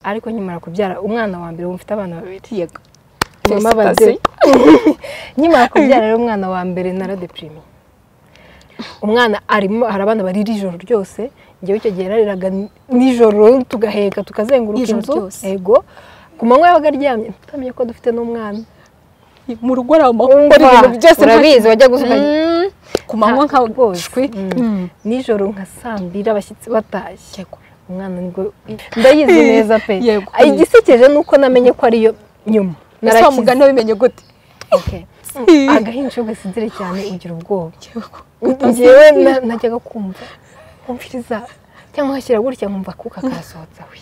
ariko nkimara kubyara umwana wa mbere mfite abana babiri yego mama Felicitations. abade nkimara kubyara rero umwana wa mbere naradeprimye umwana arimo hari abana barira ijoro ryose njyewe icyo gihe nariraga nijoro tugaheka tukazenguruka Ijoro inzu ryose. yego ku manywa yabaga aryamye tutamenye ko dufite n'umwana mu rugo arama Umva, ukora ibintu byose nta- urabizi wajya gusa ukajya- Mm, ku manywa nka rwose Mm. nijoro nka saa mbiri abashyitsi batashye Yego. umwana nibwo ndayizi neza pe Yego. igisekeje ni uko namenye ko ariyo nyuma ese wa mugani wabimenye gute Okay. agahinja iyo gasinzire cyane ugira ubwoba ngewe na- najyaga kumva kumviriza cyangwa hashyira gutya nkumva akuka karasohotse we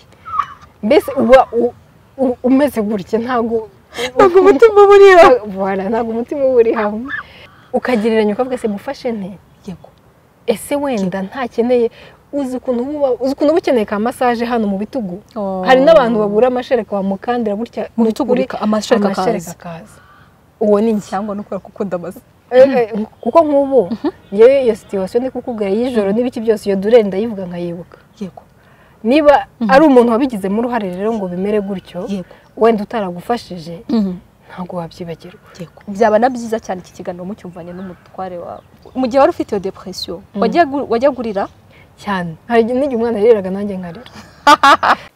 mbese uba u- u- umeze gutya ntabwo ntabwo umutima uba uri aho Voilà, ntabwo umutima uba uri hamwe ukagereranya ukavuga se mufashe nte yego ese wenda ntakeneye uzi ukuntu uba- uzi ukuntu uba ukeneye ka masaje hano mu bitugu Oh. hari n'abantu bagura amashereka bamukandira gutya Mu bitugu Kuri- bika- amashereka akaza. akaza uwo ni njye cyangwa no kubera ko ukunda amazi Eh, eh, kuko nk'ubu ngewe iyo situwasiyo ndi kukubwira y'ijoro n'ibiki byose iyo dureri ndayivuga nkayibuka yego niba ari umuntu wabigizemo uruhare rero ngo bimere gutyo yego wenda utaragufashije ntabwo wabyibagirwa yego byaba na byiza cyane iki kiganiro mucyumvanye n'umutware wawe mu gihe wari ufite iyo depresiyo wajya gu- wajya gurira cyane hari igihe n'igihe umwana yariraga nanjye nkarira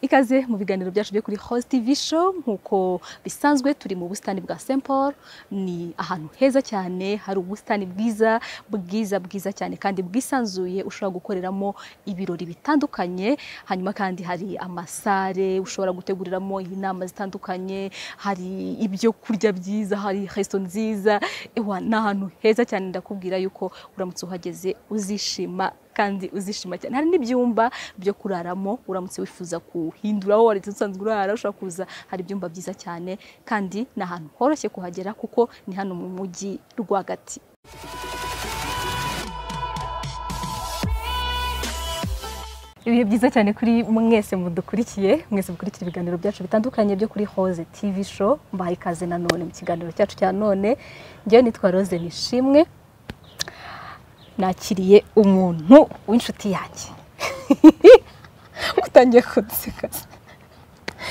ikaze mu biganiro byacu byo kuri host tv show nk'uko bisanzwe turi mu busitani bwa st paul ni ahantu heza cyane hari ubusitani bwiza bwiza bwiza cyane kandi bwisanzuye ushobora gukoreramo ibirori bitandukanye hanyuma kandi hari amasare ushobora guteguriramo inama zitandukanye hari ibyo kurya byiza hari resto nziza ewa ni ahantu heza cyane ndakubwira yuko uramutse uhageze uzishima kandi uzishima cyane hari n'ibyumba byo kuraramo uramutse wifuza kuhindura aho wari usanzwe urara ushobora kuza hari ibyumba byiza cyane kandi ni ahantu horoshye kuhagera kuko ni hano mu mujyi rwagati ibihe byiza cyane kuri mwese mudukurikiye mwese mukurikiye ibiganiro byacu bitandukanye byo kuri hoze tv show mbaha ikaze na none mu kiganiro cyacu cya none njyewe nitwa rose nishimwe nakiriye umuntu w'inshuti yanjye utangiye kuduseka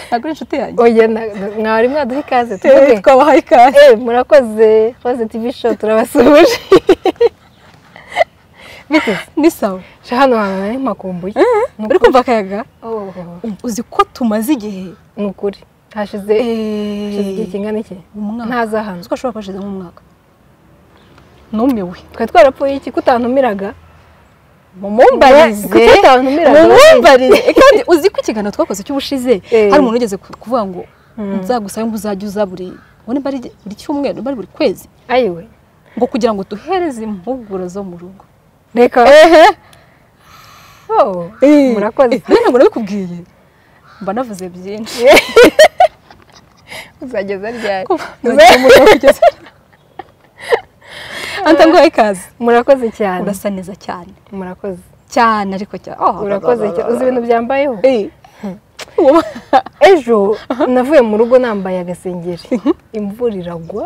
ntabwo ari inshuti yanjye oya na- na- mwari mwaduha ikaze tuvuge Eh, twabahaye ikaze Eh, murakoze hoze tivi show turabasuhuje ni sawa Sha hano hantu hari makumbuye Ni uri kumva akayaga uku- uzi ko tumaze igihe ni ukuri hashize hashize igihe kingana iki umwaka ntaza hano uzi ko ashobora kwashize nk'umwaka numiwe twari twarapfuye iki kutantumiraga mumumbarize Kuki utantumiraga mumumbarize Eh, kandi uzi ko ikiganiro twakoze cy'ubushize Eh. hari umuntu ugeze kuvuga ngo Mm. nzagusabe ngo uzajye uza buri ubona bari buri cyumweru niba ari buri kwezi ayiwe ngo kugira ngo duhereze impuguro zo mu rugo reka ehe Oh, murakoze rero ntabwo nabikubwiye mba navuze byinshi uzageza ryari anta nguhaye ikaze murakoze cyane urasa neza cyane murakoze cyane ariko cyane Oh, urakoze cyane uzi ibintu byambayeho Eh. Wowe- ejo navuye mu rugo nambaye agasengeri imvura iragwa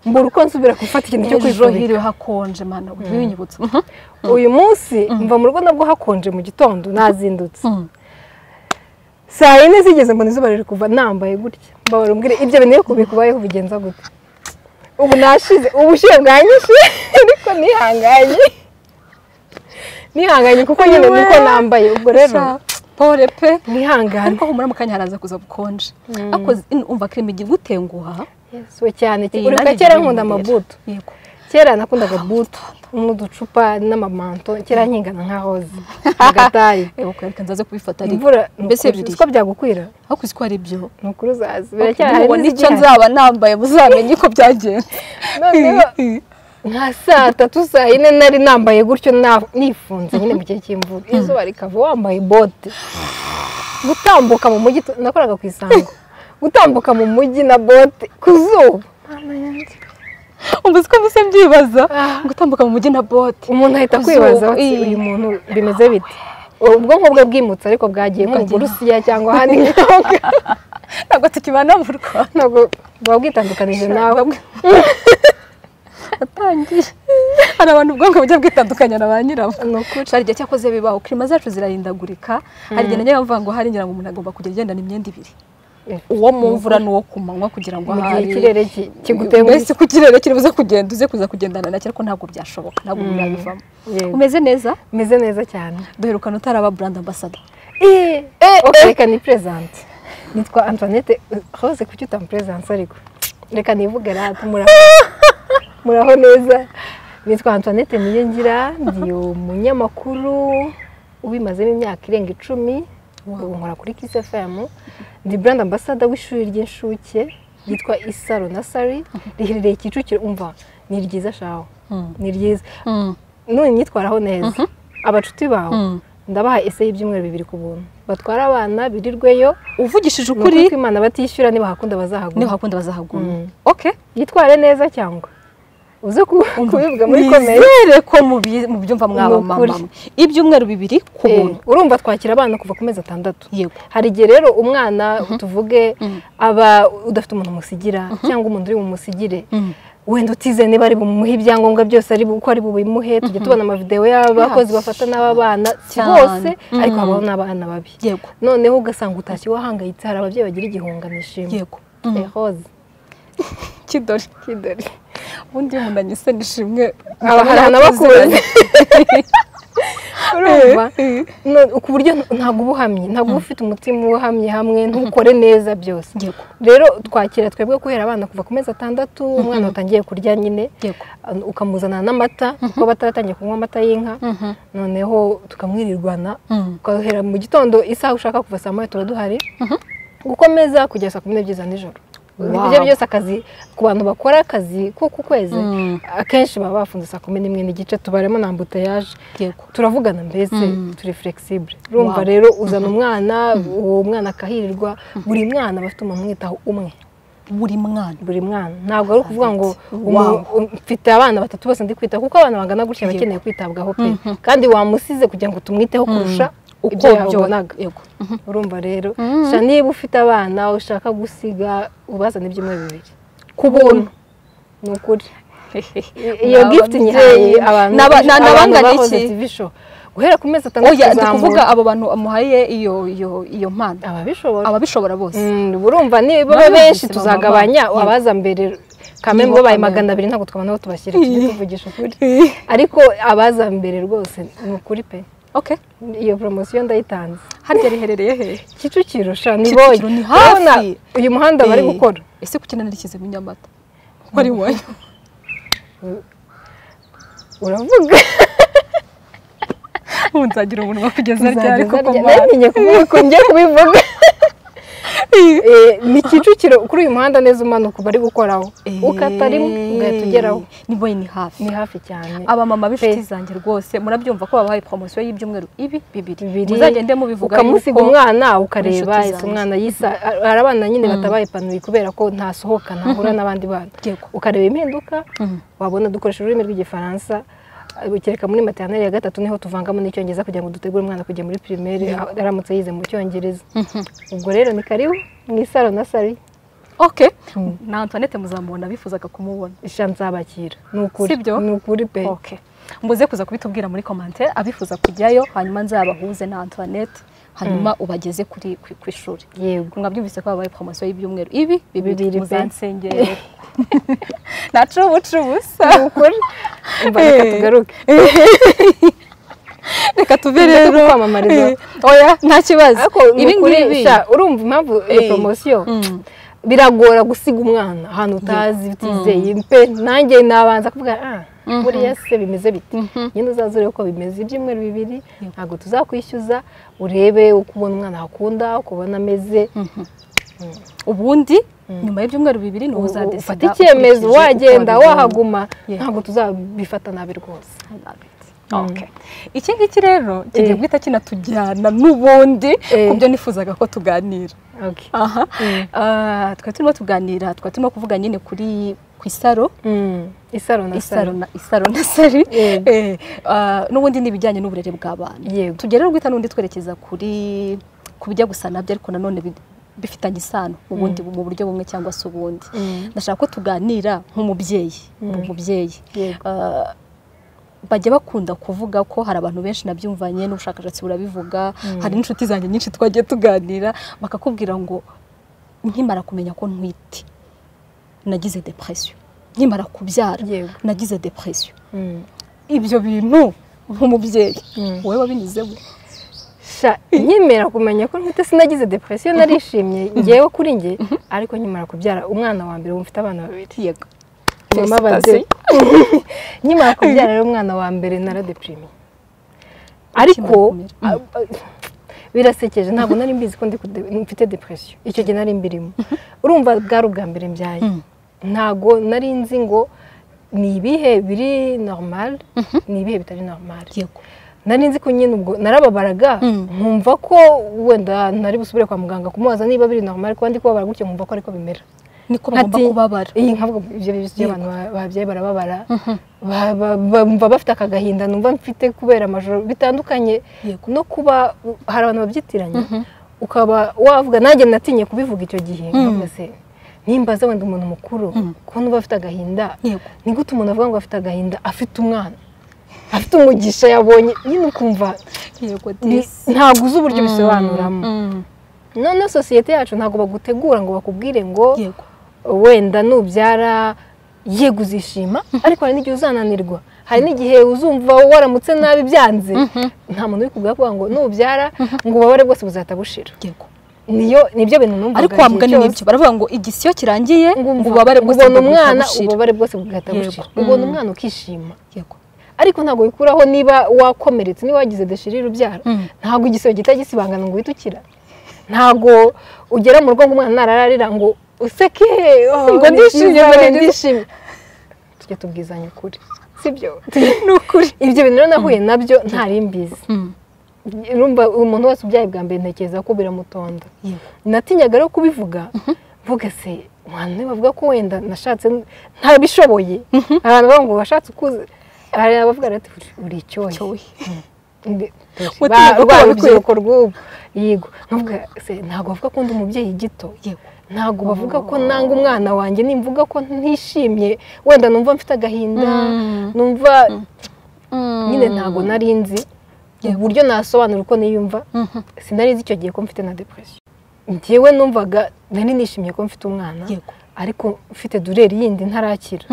mbura uko nsubira gufata ikintu cyo ejo kwifubika hiriwe hakonje mana ubinyibutsa uyu munsi mva mu rugo nabwo hakonje mu gitondo nazindutse Mhm. saa yine zigeze mbona izuba riri kuva nambaye gutya mbabara umbwire ibyo bintu iyo kubikubayeho ubigenza gute ubu nashize ubushyuhe bwanyishe ariko nihanganye nihanganye kuko nyine niko nambaye ubwo rero Sha, pole pe nihangane ariko humura mu kanya haraza kuza bukonje ariko zi- umva kirimi igira utenguha Yesu, we cyane Eh, uri nanjye kera igihe nkunda bimbera. amabuto yego kera nakundaga buto n'uducupa n'amamanto kera nkingana nka hoze agatari yego reka nzaze kubifata ariko imvura mbese mbese biriya. uko byagukwira aho kuzi ko ari byo ni ukuri uzazi mubona icyo biracyahari nzaba nambaye muzamenye uko byagenze noneho nka saa tatu saa yine nari nambaye gutyo na- nifunze nyine mu gihe cy'imvura izuba rikava wambaye bote gutambuka mu mujyi tu- nakoraga ku isango gutambuka mu mujyi na bote ku zuba ubu ko mbese mbyibaza Ah. gutambuka mu mujyi na bote umuntu ahita Ku kwibaza zuba, ati iyi. uyu muntu bimeze bite ubwonko bwe bwimutse ariko bwagiye nko mu Bwagiye. burusiya cyangwa ahandi nk'aho ntabwo tukibana mu rwanda ntabwo buba bwitandukanije nawe watangiye hari abantu ubwonko bujya bwitandukanya na ba nyirabwo ni ukuri hari igihe cyakoze bibaho kirima zacu zirahindagurika hari igihe nanjye bamvuga ngo hari ngira ngo umuntu agomba kugenda igendana imyenda ibiri uwo mu mvura n'uwo ku manywa kugira ngo mu gihe ahari ikirere ki- kiguteye mbese ku kirere kiri buze kugenda uze kuza kugendana nacyo ariko ntabwo byashoboka ntabwo Mm. bibivamo Yego. umeze neza umeze neza cyane duherukana utaraba brand ambassador Eh, ok, reka ni presente nitwa antoinette rose kuki utampresence ariko reka nivuge rata muraho muraho neza nitwa antoinette niyengira ndi umunyamakuru ubimazemo imyaka irenga icumi ubu nkora kuri kiss fm ndi brand ambassador w'ishuri ry'inshuke ryitwa isaro nasari riherereye kicukiro umva ni ryiza shaho ni ryiza none nyitwaraho neza abacuti bawe Mm. ndabaha ese y'ibyumweru bibiri ku buntu batwara abana birirweyo uvugishije ni ukuri ukuri ko imana batishyura nibahakunda niho bazahagura hakunda bazahagura Mm. ok yitware neza cyangwa uze ku- kubivuga muri komeri nizere ko mubi- mubyumva mwaba Ni ukuri. mama mwe. ibyumweru bibiri ku buntu Eh, urumva twakira abana kuva ku mezi atandatu yego hari igihe rero umwana tuvuge Mhm. aba udafite umuntu umusigira cyangwa umuntu uri bumusigire wenda utize niba ari bumuhe ibyangombwa byose ari bu- uko ari bubimuhe tujya tubona amavidewo y'abakozi bafata n'aba bana si Cyane. bose ariko Mhm. habaho n'abana babi yego noneho ugasanga utashye wahangayitse hari ababyeyi bagira igihungano ishimwe yego Mm. Eh, rose kidori kidori ubundi iyo umuntu anyise nishimwe aba hari anabakuzi urumva No- ku buryo ntabwo uba uhamye ntabwo uba ufite umutima uhamye hamwe ntukore neza byose yego rero twakira twebwe guhera abana kuva ku mezi atandatu umwana watangiye kurya nyine yego uh, ukamuzana n'amata kuko bataratangiye kunywa amata y'inka Mhm. noneho tukamwirirwana Mm. ukahera mu gitondo isaha ushaka kuva saa moya tuba duhari gukomeza kugeza saa kumi n'ebyiri za nijoro Wow. ibyo byose akazi ku bantu bakora akazi ko ku kwezi Mm. akenshi baba bafunze saa kumi n'imwe n'igice tubaremo na ambutayaje yego turavugana mbese Mm. turi flexible urumva Wow. rero uzana umwana uwo mwana akahirirwa buri mwana aba afite umuntu umwitaho umwe buri mwana buri mwana ntabwo ari ukuvuga ngo Wow. umu- um- mfite abana batatu bose ndi kwitaho kuko abana bangana gutya Yego. bakeneye kwitabwaho pe kandi wamusize kugira ngo tumwiteho kurusha uko ibyo byobonaga yabonaga yego urumva rero Mhm. sha niba ufite abana ushaka gusiga ubazane ibyumweru bibiri ku buntu ni ukuri iyo Ni gifuti ababyeyi. nyihaye abantu Ni aba- benshi, ni abantu abangana bahoze iki? TV show. guhera ku mezi atandatu oya ndi kuzamura. kuvuga abo bantu muhaye iyo iyo iyo mpano ababishobora ababishobora bose Mm, burumva niba Nabyo benshi buzima tuzagabanya mama. abaza mbere kamembe Nibo babaye Kamembe. magana abiri ntabwo twabona aho tubashyira tujye tuvugisha ukuri ariko abaza mbere rwose ni ukuri pe okay iyo poromosiyo ndayitanze harya riherereye hehe kicukiro sha ni Kicukiro boye ni hafi. Urabona uyu muhanda bari Eh, gukora ese kuki nanarikizemo inyamata kuko ari iwanyu uravuga ubu nzagira umunwa kugeza ryari Uzageza koko rya- mwana? namenye kuvuga uko ngiye kubivuga Eh, ni kicukiro kuri uyu muhanda neza umanuka uba ari gukoraho Eh, ukata rimwe ugahita ugeraho ni boye ni hafi ni hafi cyane abamama b'inshuti Pe. zanjye rwose murabyumva ko babahaye poromosiyo y'ibyumweru ibi bibiri bibiri muzagende mubivuga ukamusiga yuko- umwana inshuti ukareba ese zanjye. umwana yisa hari abana nyine batabaye ipanuye kubera ko ntasohoka ntahura n'abandi bana Yego. ukareba impinduka Mhm. wabona dukoresha ururimi rw'igifaransa kereka muri materineri ya gatatu niho tuvangamo n'icyongereza kugira ngo dutegure umwana kujya muri pirimeri aramutse yize mu cyongereza ubwo rero ni karibu mu isaro na sari okay na antoinette muzamubona bifuzaga kumubona ishanzabakira ni ukuri Sibyo? ni ukuri pe okay muze kuza kubitubwira muri komante abifuza kujyayo hanyuma nzabahuze na antoinette hanyuma ubageze kuri ku- ku ishuri yego mwabyumvise ko habaye poromosiyo y'ibyumweru ibi bibiri Bibiri pe. muzansengere nacubuca ubusa ni ukuri umva reka Eh. tugaruke reka tuve Tujye rero kukwamamariza. Eh, oya nta kibazo ariko ni ibi ukuri, ngibi sha, urumva impamvu iyo Eh. poromosiyo Mm. biragora gusiga umwana ahantu utazi utizeye pe nanjye nabanza kuvuga ah buriya se bimeze bite nyine uzaze urebe uko bimeze ibyumweru bibiri ntabwo tuzakwishyuza urebe uko ubona umwana ahakunda uko ubona ameze ubundi nyuma y'ibyumweru bibiri ni uzadesida ufata icyemezo ukurikije uko wagenda wabibonye. wahaguma Yeah. ntabwo tuzabifata nabi rwose Okay. iki ngiki rero kigiye guhita kinatujyana n'ubundi Eh. ku byo nifuzaga ko tuganira Okay. aha Ah, twari turimo tuganira twari turimo kuvuga nyine kuri ku isaro Mm. isaro na isaro saro na isaro na sari Eh. Eh, ah, n'ubundi ni ibijyanye n'uburere bw'abana Yego. tugere rero guhita n'undi twerekeza kuri ku bijya gusa nabyo ariko nanone bi- bifitanye isano ubundi mu buryo bumwe cyangwa se ubundi ndashaka ko tuganira nk'umubyeyi umubyeyi Yego. Ah, bajya bakunda kuvuga ko hari abantu benshi nabyumvanye n'ubushakashatsi burabivuga hari n'inshuti zanjye nyinshi twagiye tuganira bakakubwira ngo nkimara kumenya ko ntwite nagize depresiyo nkimara kubyara Yego. nagize depresiyo Mm. ibyo bintu nk'umubyeyi Mm. wowe wabinyuzemo sha nkimera kumenya ko ntwite sinagize depresiyo narishimye ngewe kuri nge ariko nkimara kubyara umwana wa mbere ubu mfite abana babiri yego mama bade nkimara kubyara rero umwana wa mbere naradeprimye ariko kumera. a- a- birasekeje ntabwo nari mbizi ko ndi kude- mfite depresiyo icyo gihe nari mbirimo urumva bwari ubwa mbere mbyaye ntabwo nari nzi ngo ni ibihe biri normal ni ibihe bitari normal yego nari nzi ko nyine ubwo narababaraga Mm. nkumva ko wenda ntari busubire kwa muganga kumubaza niba biri normal kuba ndi kubabara gutyo nkumva ko ariko bimera niko bagomba Ati- kubabara iyi nkavuga ibyo bibazo by'abantu ba- babyaye barababara Ba- ba- bumva bafite akagahinda numva mfite kubera amajoro bitandukanye Yego. no kuba hari abantu babyitiranya ukaba wavuga nanjye natinye kubivuga icyo gihe nkavuga se nimbaza wenda umuntu mukuru kubona uba afite agahinda Yego. ni gute umuntu avuga ngo afite agahinda afite umwana afite umugisha yabonye nyine ukumva yego ni- disi ntabwo uzi uburyo ubisobanuramo Mm. none sosiyete yacu ntabwo bagutegura ngo bakubwire ngo yego wenda nubyara yego uzishima ariko hari n'igihe uzananirwa hari n'igihe uzumva waramutse nabi byanze nta muntu uri kugavuga ngo nubyara ngo ubabare bwose buzahita bushira yego niyo nibyo bintu numva ariko wa mugani nibyo baravuga ngo igisiyo kirangiye ngo ubabare bwose ubona bugahita umwana bushira. ubabare bwose bugahita Yego. bushira ubona umwana ukishima yego ariko ntabwo bikuraho niba wakomeretse niba wagize deshirire ubyara ntabwo igisebe gihita gisibangana ngo uhite ukira ntabwo ugera mu rugo ngo umwana narararira ngo useke oh, Ngo ni ndishimye, byiza, ngo we, ni byiza." ndishimye tujya tubwizanya ukuri sibyo ni ukuri ibyo bintu rero nahuye nabyo ntari mbizi Mm. urumva umuntu wese ubyaye bwa mbere ntekereza ko biramutonda yego natinyaga rero kubivuga mvuga se abantu bavuga ko wenda nashatse ntabishoboye abantu bavuga ngo washatse ukuze hari abavuga bati uri icyohe cyohe Ndi- Mutima ba- gukora rwa ukwiye. rubyiruko rw'ubu yego ntabwo ntabwo bavuga ko ndi umubyeyi gito yego ntabwo bavuga ko nanga umwana wanjye nimvuga ko ntishimye wenda numva mfite agahinda Mm. numva nyine ntabwo nari nzi uburyo nasobanura uko niyumva Mhm. sinari nzi icyo gihe ko mfite na depresiyo njyewe numvaga nari nishimiye ko mfite umwana Yego. ariko mfite dureri yindi ntarakira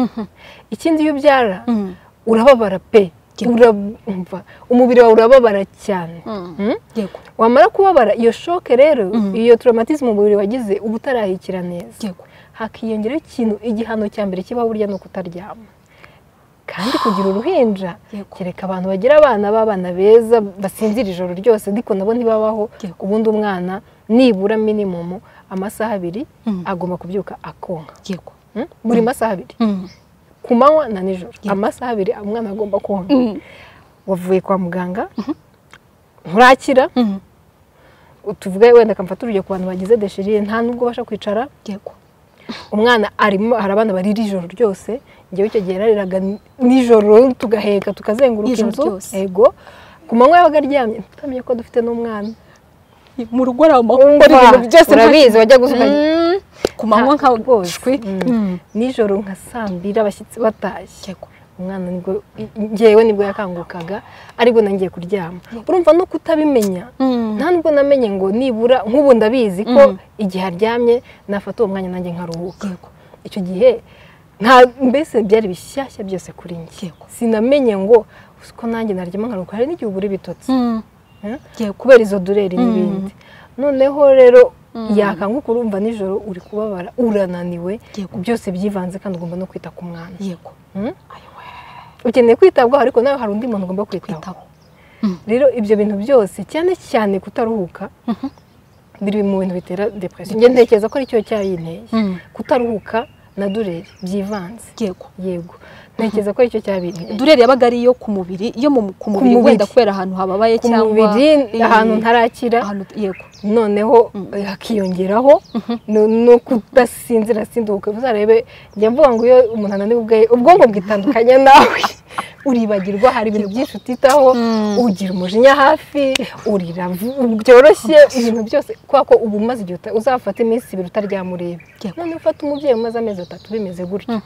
ikindi iyo ubyara Mm. urababara pe Yego. urumva umubiri wawe urababara cyane Mm? yego wamara kubabara iyo shoke rero iyo traumatisme umubiri wagize uba utarahikira neza yego hakiyongeraho ikintu igihano cya mbere kibaho burya ni ukutaryama kandi kugira uruhinja Yego. kereka abantu bagira abana b'abana beza basinzira ijoro ryose ariko nabo ntibabaho Yego. ubundi umwana nibura minimumu amasaha abiri Mm. agomba kubyuka akonka yego Mm? buri masaha abiri Mm. ku manywa na nijoro Yeah. amasaha abiri umwana agomba konka wavuye kwa muganga nturakira Mm. tuvuge wenda akamfata urugero ku bantu bagize deshirire nta nubwo ubasha kwicara yego umwana arimo hari abana barira ijoro ryose ngewe icyo gihe nariraga nijoro tugaheka tukazenguruka Ijoro inzu ryose. yego ku manywa yabaga aryamye ntitamenye ko dufite n'umwana mu rugo hari amakuru Umva, ibintu byose urabizi wajya gusuka Mm. ku manywa nka rwose Mm. nijoro nka saa mbiri abashyitsi batashye yego umwana nibwo ngewe nibwo yakangukaga aribwo nangiye kuryama urumva no kutabimenya Mm. nta nubwo namenye ngo nibura nk'ubu ndabizi ko Mm. igihe aryamye nafata uwo mwanya nanjye nkaruhuka yego icyo gihe nta mbese byari bishyashya byose kuri njye Yego. sinamenye ngo uzi ko nanjye naryama nkaruhuka hari n'igihe ubura ibitotsi Mm. eh? yego kubera izo dureri n'ibindi noneho rero yakanguka urumva nijoro uri kubabara urananiwe Yego. byose byivanze kandi ugomba no kwita ku mwana yego Mm? ukeneye kwitabwaho ariko nawe hari undi muntu ugomba kwitaho kwitaho rero ibyo bintu byose cyane cyane kutaruhuka biri mu bintu bitera depresiyo njye ntekereza ko aricyo cyayinteye Mm. kutaruhuka na dureri byivanze yego yego ntekereza ko aricyo cyabinteye dureri yabaga ari iyo ku mubiri iyo mu- ku mubiri mubiri. wenda kubera ahantu hababaye ku cyangwa mubiri Eh, ahantu ntarakira ahantu yego noneho eh, hakiyongeraho no- no kudasinzira sinduka uzarebe njya mvuga ngo iyo umuntu ananiwe ubwe ubwonko bwitandukanya nawe uribagirwa hari ibintu byinshi utitaho ugira umujinya hafi urira vu- byoroshye ibintu byose kubera ko uba umaze igihe uta- uzafata iminsi ibiri utaryamureba Yego. none ufata umubyeyi umaze amezi atatu bimeze gutyo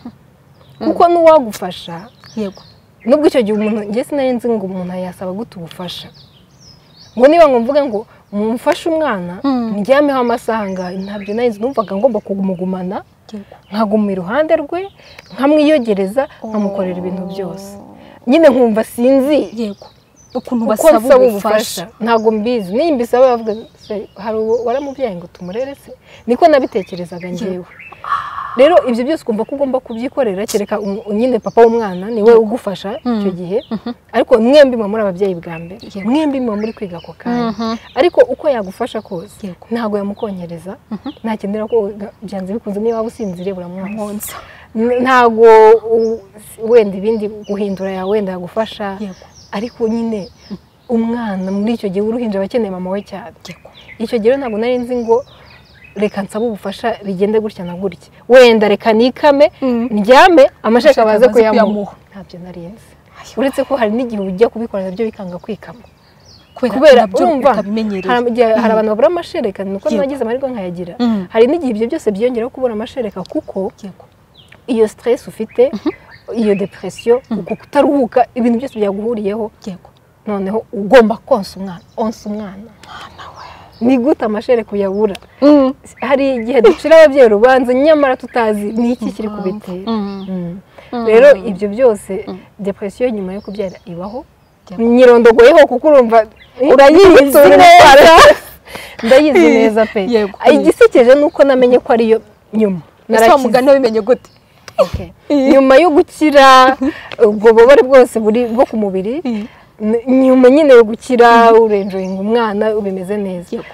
kuko n'uwagufasha yego nubwo icyo gihe umuntu njye sinari nzi ngo umuntu yasaba gute ubufasha ngo niba ngo mvuga ngo mumfashe umwana Mm. mujyameho amasaha angahe ntabyo nari nzi numvaga ngomba kumugumana yego nkaguma iruhande rwe nkamwiyogereza nkamukorera ibintu byose nyine nkumva sinzi yego ukuntu uko basaba nsaba ubufasha ubufasha ntabwo mbizi niyo mbisaba bavuga se hari uwo waramubyaye ngo tumurere se niko nabitekerezaga ngewe rero ibyo byose ukumva ko ugomba kubyikorera kereka umu- nyine papa w'umwana niwe ugufasha icyo gihe ariko mwembi muba muri ababyeyi bwa mbere Yego. mwembi muba muri kwiga ako kanya Mhm. ariko uko yagufasha kose Yego. ntabwo yamukonkereza ntakenera ko byanze bikunze niba waba usinziriye buramwonsa Mwonsa. N- ntago u- wenda ibindi guhindura yawe wenda yagufasha Yego. ariko nyine umwana muri icyo gihe uruhinja aba akeneye mama we cyane yego icyo gihe rero ntabwo nari nzi ngo reka nsabe ubufasha bigende gutya na gutya wenda reka nikame Mm. ndyame amashereka Amashereka baze baze kuyamuha kuyamuha. ntabyo nari nzi uretse ko hari n'igihe ujya kubikora nabyo bikanga kwikama kubera kubera ko nabyo urumva hari utabimenyereye igihe- hari abantu babura amashereka nuko Yego. nagize amahirwe nkayagira Mm. hari n'igihe ibyo byose byiyongeraho kubura amashereka kuko yego iyo stress ufite iyo depresiyo uko kutaruhuka ibintu byose byaguhuriyeho yego noneho ugomba konsa umwana onsa umwana ni gute amashereka uyabura hari igihe ducira ababyeyi urubanza nyamara tutazi ni iki kiri kubitera Mm. Mm. rero ibyo byose depresiyo nyuma yo kubyara ibaho Yego. nyirondogoyeho kuko urumva urayizi neza ndayizi neza pe Yego. igisekeje ni uko namenye ko ariyo nyuma ese wa Narakize. mugani wabimenye gute nyuma yo gukira ubwo bubabare bwose buri bwo ku mubiri n- nyuma nyine yo gukira urenjoyinga umwana bimeze neza yego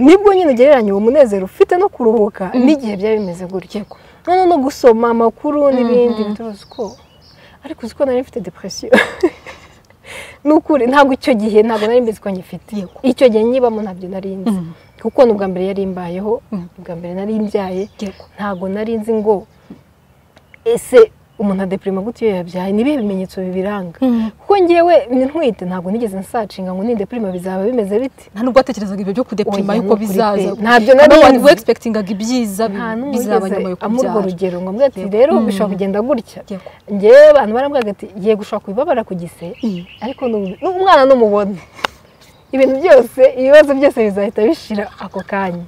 nibwo nyine ugereranya uwo munezero ufite no kuruhuka n'igihe byaba bimeze gutya noneho no gusoma amakuru n'ibindi bituruzi ko ariko uzi ko nari mfite depresiyo ni ukuri ntabwo icyo gihe ntabwo nari mbizi ko ngifite Yego. icyo gihe nyibamo ntabyo nari nzi Mm. kuko ni ubwa mbere yari imbayeho ubwa mbere nari mbyaye yego ntabwo nari nzi ngo ese umuntu adeprima gute iyo yabyaye ni ibihe bimenyetso bibiranga Mm. kuko ngewe ni ntwite ntabwo nigeze nsacinga ngo nindeprima bizaba bimeze biti nta nubwo watekerezaga ibyo byo kudepima Oya, yuko nukuri pe. bizaza Ntabyo nari Ntabwo nzi. wari expectingaga ibyiza bi- nta n'umwe bizaba nyuma wigeze yo amurwa kubyara urugero ngo ambwira ati rero bishobora kugenda gutya Yego. ngewe abantu barambwira ati giye gushobora kubibabara ku gise Mm. ariko n'ubu- n'umwana n'umubona ibintu byose ibibazo byose bizahita bishira ako kanya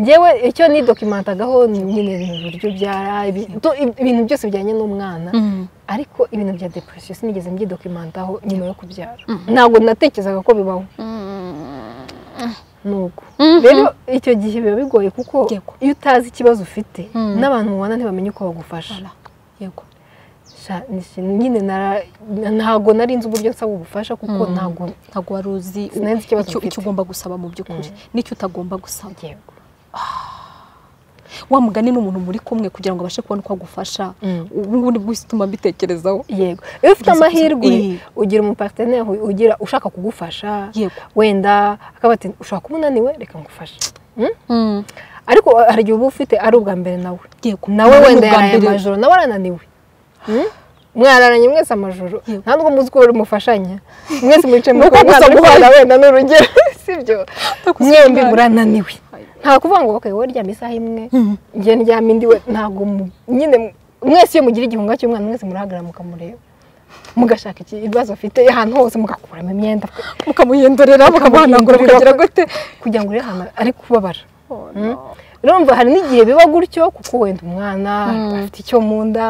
ngewe icyo nidokimantagaho nyine ni uburyo byara ibi- do- ibintu byose bijyanye n'umwana Mm. ariko ibintu bya depresiyo sinigeze mbyidokimantaho nyuma yo kubyara ntabwo natekerezaga ko bibaho nuko rero icyo gihe biba bigoye kuko Yego. iyo utazi ikibazo ufite Mm. n'abantu mubana ntibamenye uko bagufasha Voilà. yego Sha- ni- nyine nara- ntabwo nari nzi uburyo nsaba ubufasha kuko ntabwo ntabwo wari uzi Sinari nzi ikibazo icyo mfite. icyo ugomba gusaba mu by'ukuri n'icyo utagomba gusaba yego wa mugani n'umuntu muri kumwe kugira ngo abashe kubona uko agufasha Mm. ubu ngubu nibwo utuma mbitekerezaho yego iyo ufite Byose- amahirwe Iyi. ugira umuparteneri ugira ushaka kugufasha Yego. wenda akaba ati ushobora kuba unaniwe reka ngufashe Mm? ariko hari igihe uba ufite ari ubwa mbere nawe yego nawe Nawe wenda ubwa yaraye mbere- amajoro nawe arananiwe Hmm? mwararanye mwese amajoro Yego. nta nubwo muzi ko buri mufashanya mwese mwicaye mu Nuko rugo, gusa umwana ari guhaza. kurira wenda ni urugero sibyo Nuko mwembi gusa murananiwe nta kuvuga ngo okay wowe ryama isaha imwe njye ndyama indi we ntabwo mu- nyine mu- mwese iyo mugira igihunga cy'umwana mwese murahagarara mukamureba mugashaka iki- ibibazo afite ahantu hose mugakuramo imyenda mukamuhindurira mukamuhanagura mukagira mukamuhindurira. gute kugira ngo ure ahantu ari kubabara Mm. urumva hari n'igihe biba gutyo kuko wenda umwana afite icyo mu nda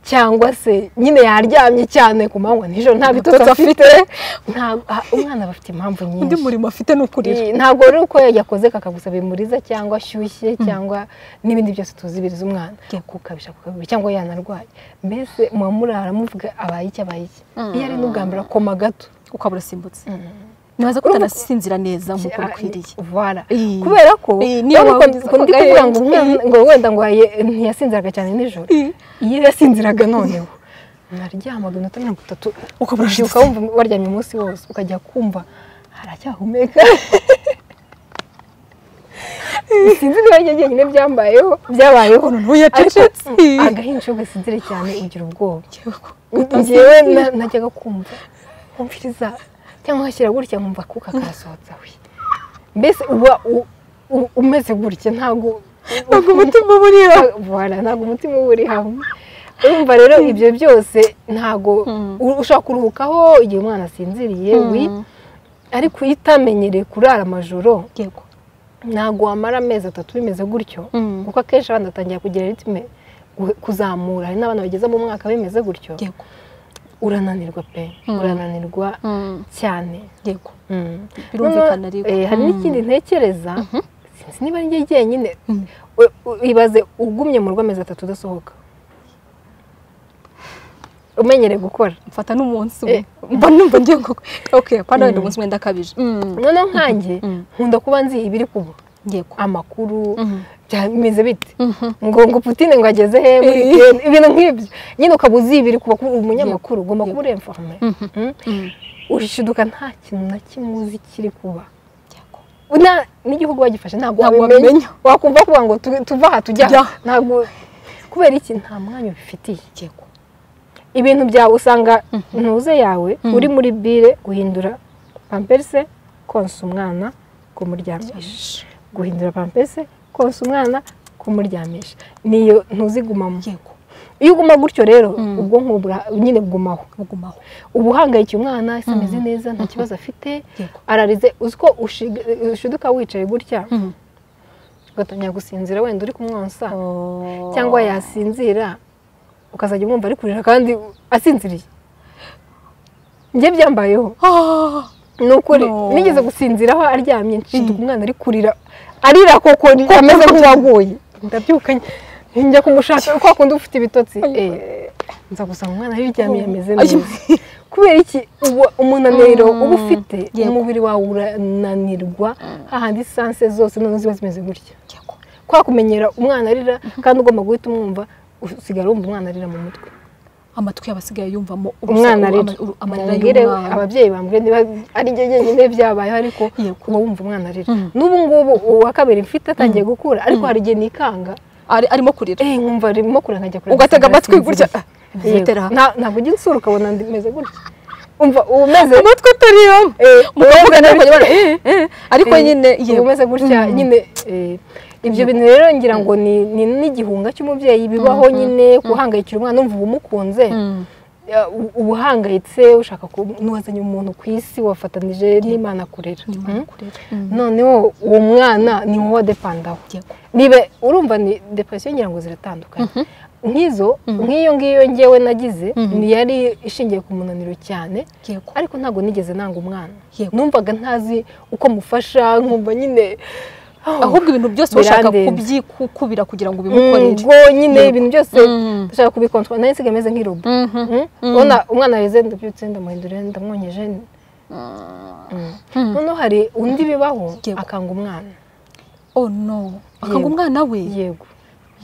cyangwa se nyine yaryamye cyane ku manywa nijoro nta bitotsi afite Nta- ah, umwana aba afite impamvu undi nyinshi murimo afite ni ukurira Iyi, ntabwo rero uko yakoze kakagusaba bimuriza cyangwa ashyushye cyangwa n'ibindi byose tuzi biriza umwana Yego. kukabisha kukabibura cyangwa yanarwaye mbese muba murara muvuga abaye iki abaye iki iyo ari n'ubwambere akoma gato ukaba urasimbutse ntibaza ko utanasinzira neza nk'uko bikwiriye vara Iyi. kubera ko Iyi, niyo urabona mpamvu ko ndi ngize kuvuga ngo akagahenge. umwana- ngo wenda ngo yaye- ntiyasinziraga cyane nijoro Iyi. iyo yasinziraga noneho naryamaga iminota mirongo itatu Ukabura ukabyuka wumva waryamye umunsi wose ukajya kumva haracyahumeka sinzi niba njye nyine byambayeho byabayeho noneho yacecetse agahinja gasinzire cyane ugira ubwoba ngewe na- najyaga kumva kumviriza cyangwa hashyira gutya nkumva akuka karasohotse we mbese uba u- u- umeze gutya ntabwo ntabwo umutima uba uri aho Voilà, ntabwo umutima uba uri hamwe urumva rero ibyo byose ntabwo u- ushobora kuruhukaho igihe umwana asinziriye wi ariko iyo utamenyereye kurara amajoro yego ntabwo wamara amezi atatu bimeze gutyo Mm. kuko akenshi abana batangira kugira ritime gu- kuzamura hari n'abana bageze mu mwaka bimeze gutyo yego urananirwa pe Mm. urananirwa cyane yego Mm. birumvikana Noneho, ariko eh, hari n'ikindi ntekereza sinzi niba ari njye jyenyine Mm. U- u- ibaze ugumye mu rugo amezi atatu udasohoka umenyereye gukora mfata n'umunsi umwe mba numva ngiye ngo ok kwa wenda umunsi umwe ndakabije Mm. noneho nkanjye Mm. nkunda kuba nzi ibiri kuba yego amakuru Mhm. byameze bite Mhm. ngo ngo putine ngo ageze he muri Eh. weekend, ibintu nk'ibyo nyine ukaba uzi ibiri kuba kuba umunyamakuru ugomba kuba uri informe Mhm. Mm. Mm. urishiduka nta kintu na kimwe uzi kiri kuba yego na n'igihugu wagifashe ntabwo Ntabwo wabimenya wabimenya. wakumva kuvuga ngo tu- tuva aha tujya aha. Tujya. ntabwo kubera iki nta mwanya ubifitiye yego ibintu byawe usanga ntuze yawe uri muri bire guhindura pamperse konsa umwana kumuryamisha guhindura pamperse konsa umwana kumuryamisha niyo ntuzi igumamo yego iyo uguma gutyo rero ubwonko bura- nyine bugumaho bugumaho uba uhangayiki umwana ese ameze neza nta kibazo afite Yego. ararize uzi ko ushiga- ushiduka wicaye gutya Mhm. ugatangira gusinzira wenda uri kumwonsa Oh. cyangwa yasinzira ukazajya umwumva ari kurira kandi asinziriye njye byambayeho Ah. ni ukuri No. nigeze gusinziraho aryamye nshiduka umwana ari kurira arira koko ameze nk'uwaguye ndabyuka njya kumushaka kwa kundi ufite ibitotsi Eh, nza gusanga umwana aryamye yameze neza kubera iki ubu- umunaniro uba ufite Yego. umubiri wawe urananirwa hahandi sanse zose noneho ziba zimeze gutya yego kwa kumenyera umwana arira kandi ugomba guhita umwumva usigara wumva umwana arira mu mutwe amatwi y'abasigaye yumvamo urusaku, umwana arira ama- uru- amarira Mumbwire y'umwana. ababyeyi bambwira niba ari njye jyenyine byabayeho ariko Yego. uba wumva umwana arira Mm. n'ubu ngubu uwa kabiri mfite atangiye gukura ariko hari igihe nikanga Ari- arimo kurira eh nkumva arimo kurira nkajya kureba ugatega Sandra amatwi gutya asinziriye. Ah, ntitera Yego. aha. Nta- ntabwo ujya insura ukabona ndi- meze gutya umva uba umeze amatwi atariyamo eh, uba umeze mukavuga ariko gutya. nyine eh, eh, ariko Eh, nyine uba yewe umeze gutya nyine eh, ibyo bintu rero ngira ngo ni ni n'igihunga cy'umubyeyi bibaho nyine guhangayikira umwana umva umukunze Mm. ya, u- uba uhangayitse ushaka ku n'uwazanye umuntu ku isi wafatanije n'imana kurera Imana Mm. kurera. noneho uwo mwana ni wowe wadepandaho Yego. niba urumva ni depression ngira ngo ziratandukanye nk'izo nk'iyo ngiyo ngewe nagize ni yari ishingiye ku munaniro cyane yego ariko ntabwo nigeze nanga umwana Yego. numvaga ntazi uko mufasha nkumva nyine ahubwo ibintu byose bashaka birandenze. kubyikubira kugira ngo bimukorere ngo nyine ibintu byose Mm. dushaka kubikontorora nayo nsigaye ameze nk'irobo Mhm. Mm? ubona umwana arize ndabyutse ndamuhindurira ndamwonyeje Mm. noneho hari undi bibaho Yego. akanga umwana oh no akanga Yego. umwana we yego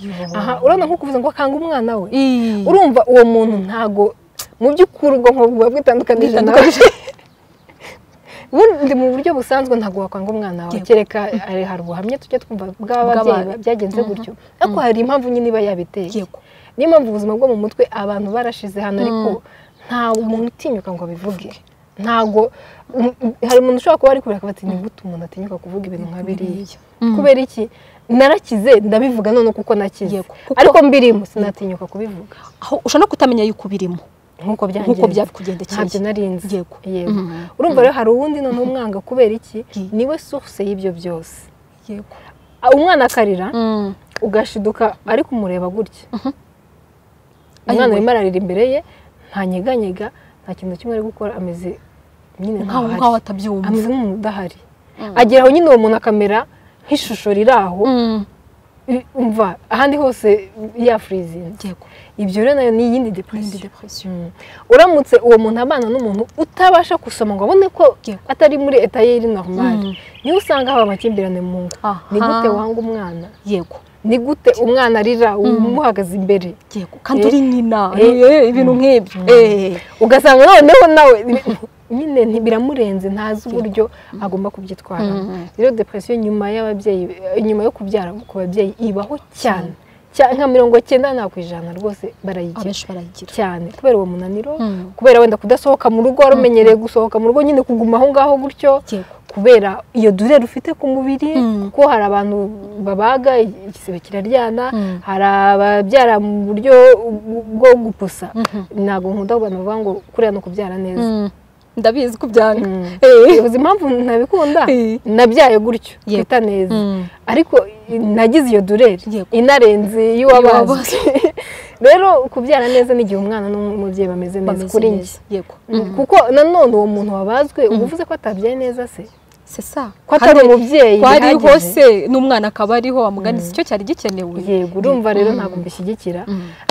Yo. aha urabona nko kuvuze ngo akanga umwana we Ii. urumva uwo muntu ntago mu by'ukuri ubwonko buba bwitandukanije nawe ubundi mu buryo busanzwe ntabwo wakanga umwana wawe Yego. kereka ari- hari ubuhamya tujya twumva bw'ababyeyi Bw'aba- byagenze gutyo ariko hari impamvu nyine iba yabiteye yego niyo mpamvu ubuzima bwo mu mutwe abantu barashize hano ariko nta umuntu utinyuka ngo abivuge ntago m- m- hari umuntu ushobora kuba ari kureba akavuga ati ni gute umuntu atinyuka kuvuga ibintu nka biriya kubera iki narakize ndabivuga none kuko nakize Yego, kuko- ariko mbirimo sinatinyuka kubivuga aho ushobora no kutamenya yuko ubirimo nk'uko byagenze nk'uko byabikugendekeye. ntabyo narinzi Yego. yego Mhm. urumva rero hari uwundi noneho umwanga kubera iki Ye. niwe source y'ibyo byose yego Ah, umwana akarira ugashiduka ari kumureba gutya umwana Ayiwe. arimo ararira imbere ye ntanyeganyega nta kintu na kimwe ari gukora ameze nyine nkaho nkaho nkaho ahari atabyumva ameze nk'umuntu udahari agera aho nyine uwo muntu akamera nk'ishusho riri aho Mm. i- umva ahandi hose yafurizinze yego ibyo rero nayo ni iyindi n'indi depression depression uramutse uwo muntu abana n'umuntu utabasha gusoma ngo abone ko Yego. atari muri etayeri normale Mm. niyo usanga haba amakimbirane mu ngo Aha. ni gute wanga umwana yego ni gute umwana arira umuhagaze imbere yego kandi Eh. uri nyina Eh. Eh, ibintu nk'ibyo Eh. ugasanga noneho nawe nyine ntibiramurenze ntazi uburyo agomba kubyitwaramo rero depression nyuma y'ababyeyi nyuma yo kubyara ku babyeyi ibaho cyane cyane nka mirongo cyenda nta ku ijana rwose barayigira abenshi barayigira cyane kubera uwo munaniro Mm. kubera wenda kudasohoka mu rugo wari umenyereye gusohoka mu rugo nyine kuguma aho ngaho gutyo Yego. kubera iyo durere ufite ku mubiri Mm. kuko hari abantu babaga igisebe kiraryana Mm. hari ababyara mu buryo bwo gupusa ntabwo nkunda abantu bavuga ngo kuriya ni ukubyara neza Mm. ndabizi ko byanga Mm. Eh. uzi impamvu ntabikunda Eh. nabyaye gutyo Yego. twita neza Mm. ariko nagize iyo durere Yego. inarenze Iy'uwabazwe. y'uwabazwe rero kubyara neza ni igihe umwana n'umubyeyi bameze neza bameze kuri njye neza yego kuko nanone uwo muntu wabazwe uba uvuze ko atabyaye neza se sesa ko atari umubyeyi ko ariho bihagije. se n'umwana akaba ariho wamuganiza icyo cyari gikenewe yego urumva rero ntabwo mbishyigikira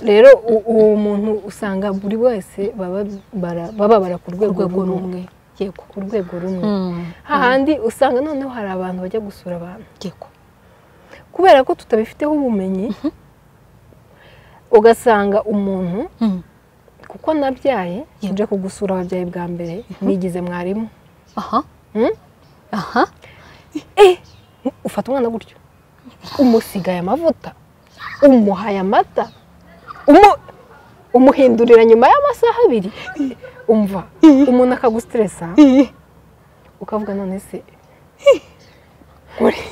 rero u- uwo muntu usanga buri wese baba bara- baba bara ku rwego urwego rumwe rumwe yego ku rwego rumwe Mm. hahandi usanga noneho hari abantu bajya gusura abantu yego kubera ko tutabifiteho ubumenyi ugasanga umuntu Mm. kuko nabyaye Yego. nje kugusura ababyeyi bwa mbere nigize mwarimu aha Mm? aha ufata umwana gutyo umusigaye amavuta umuhaye amata umu- umuhindurira nyuma y'amasaha abiri umva umuntu akagusitiresa ukavuga none se nkore-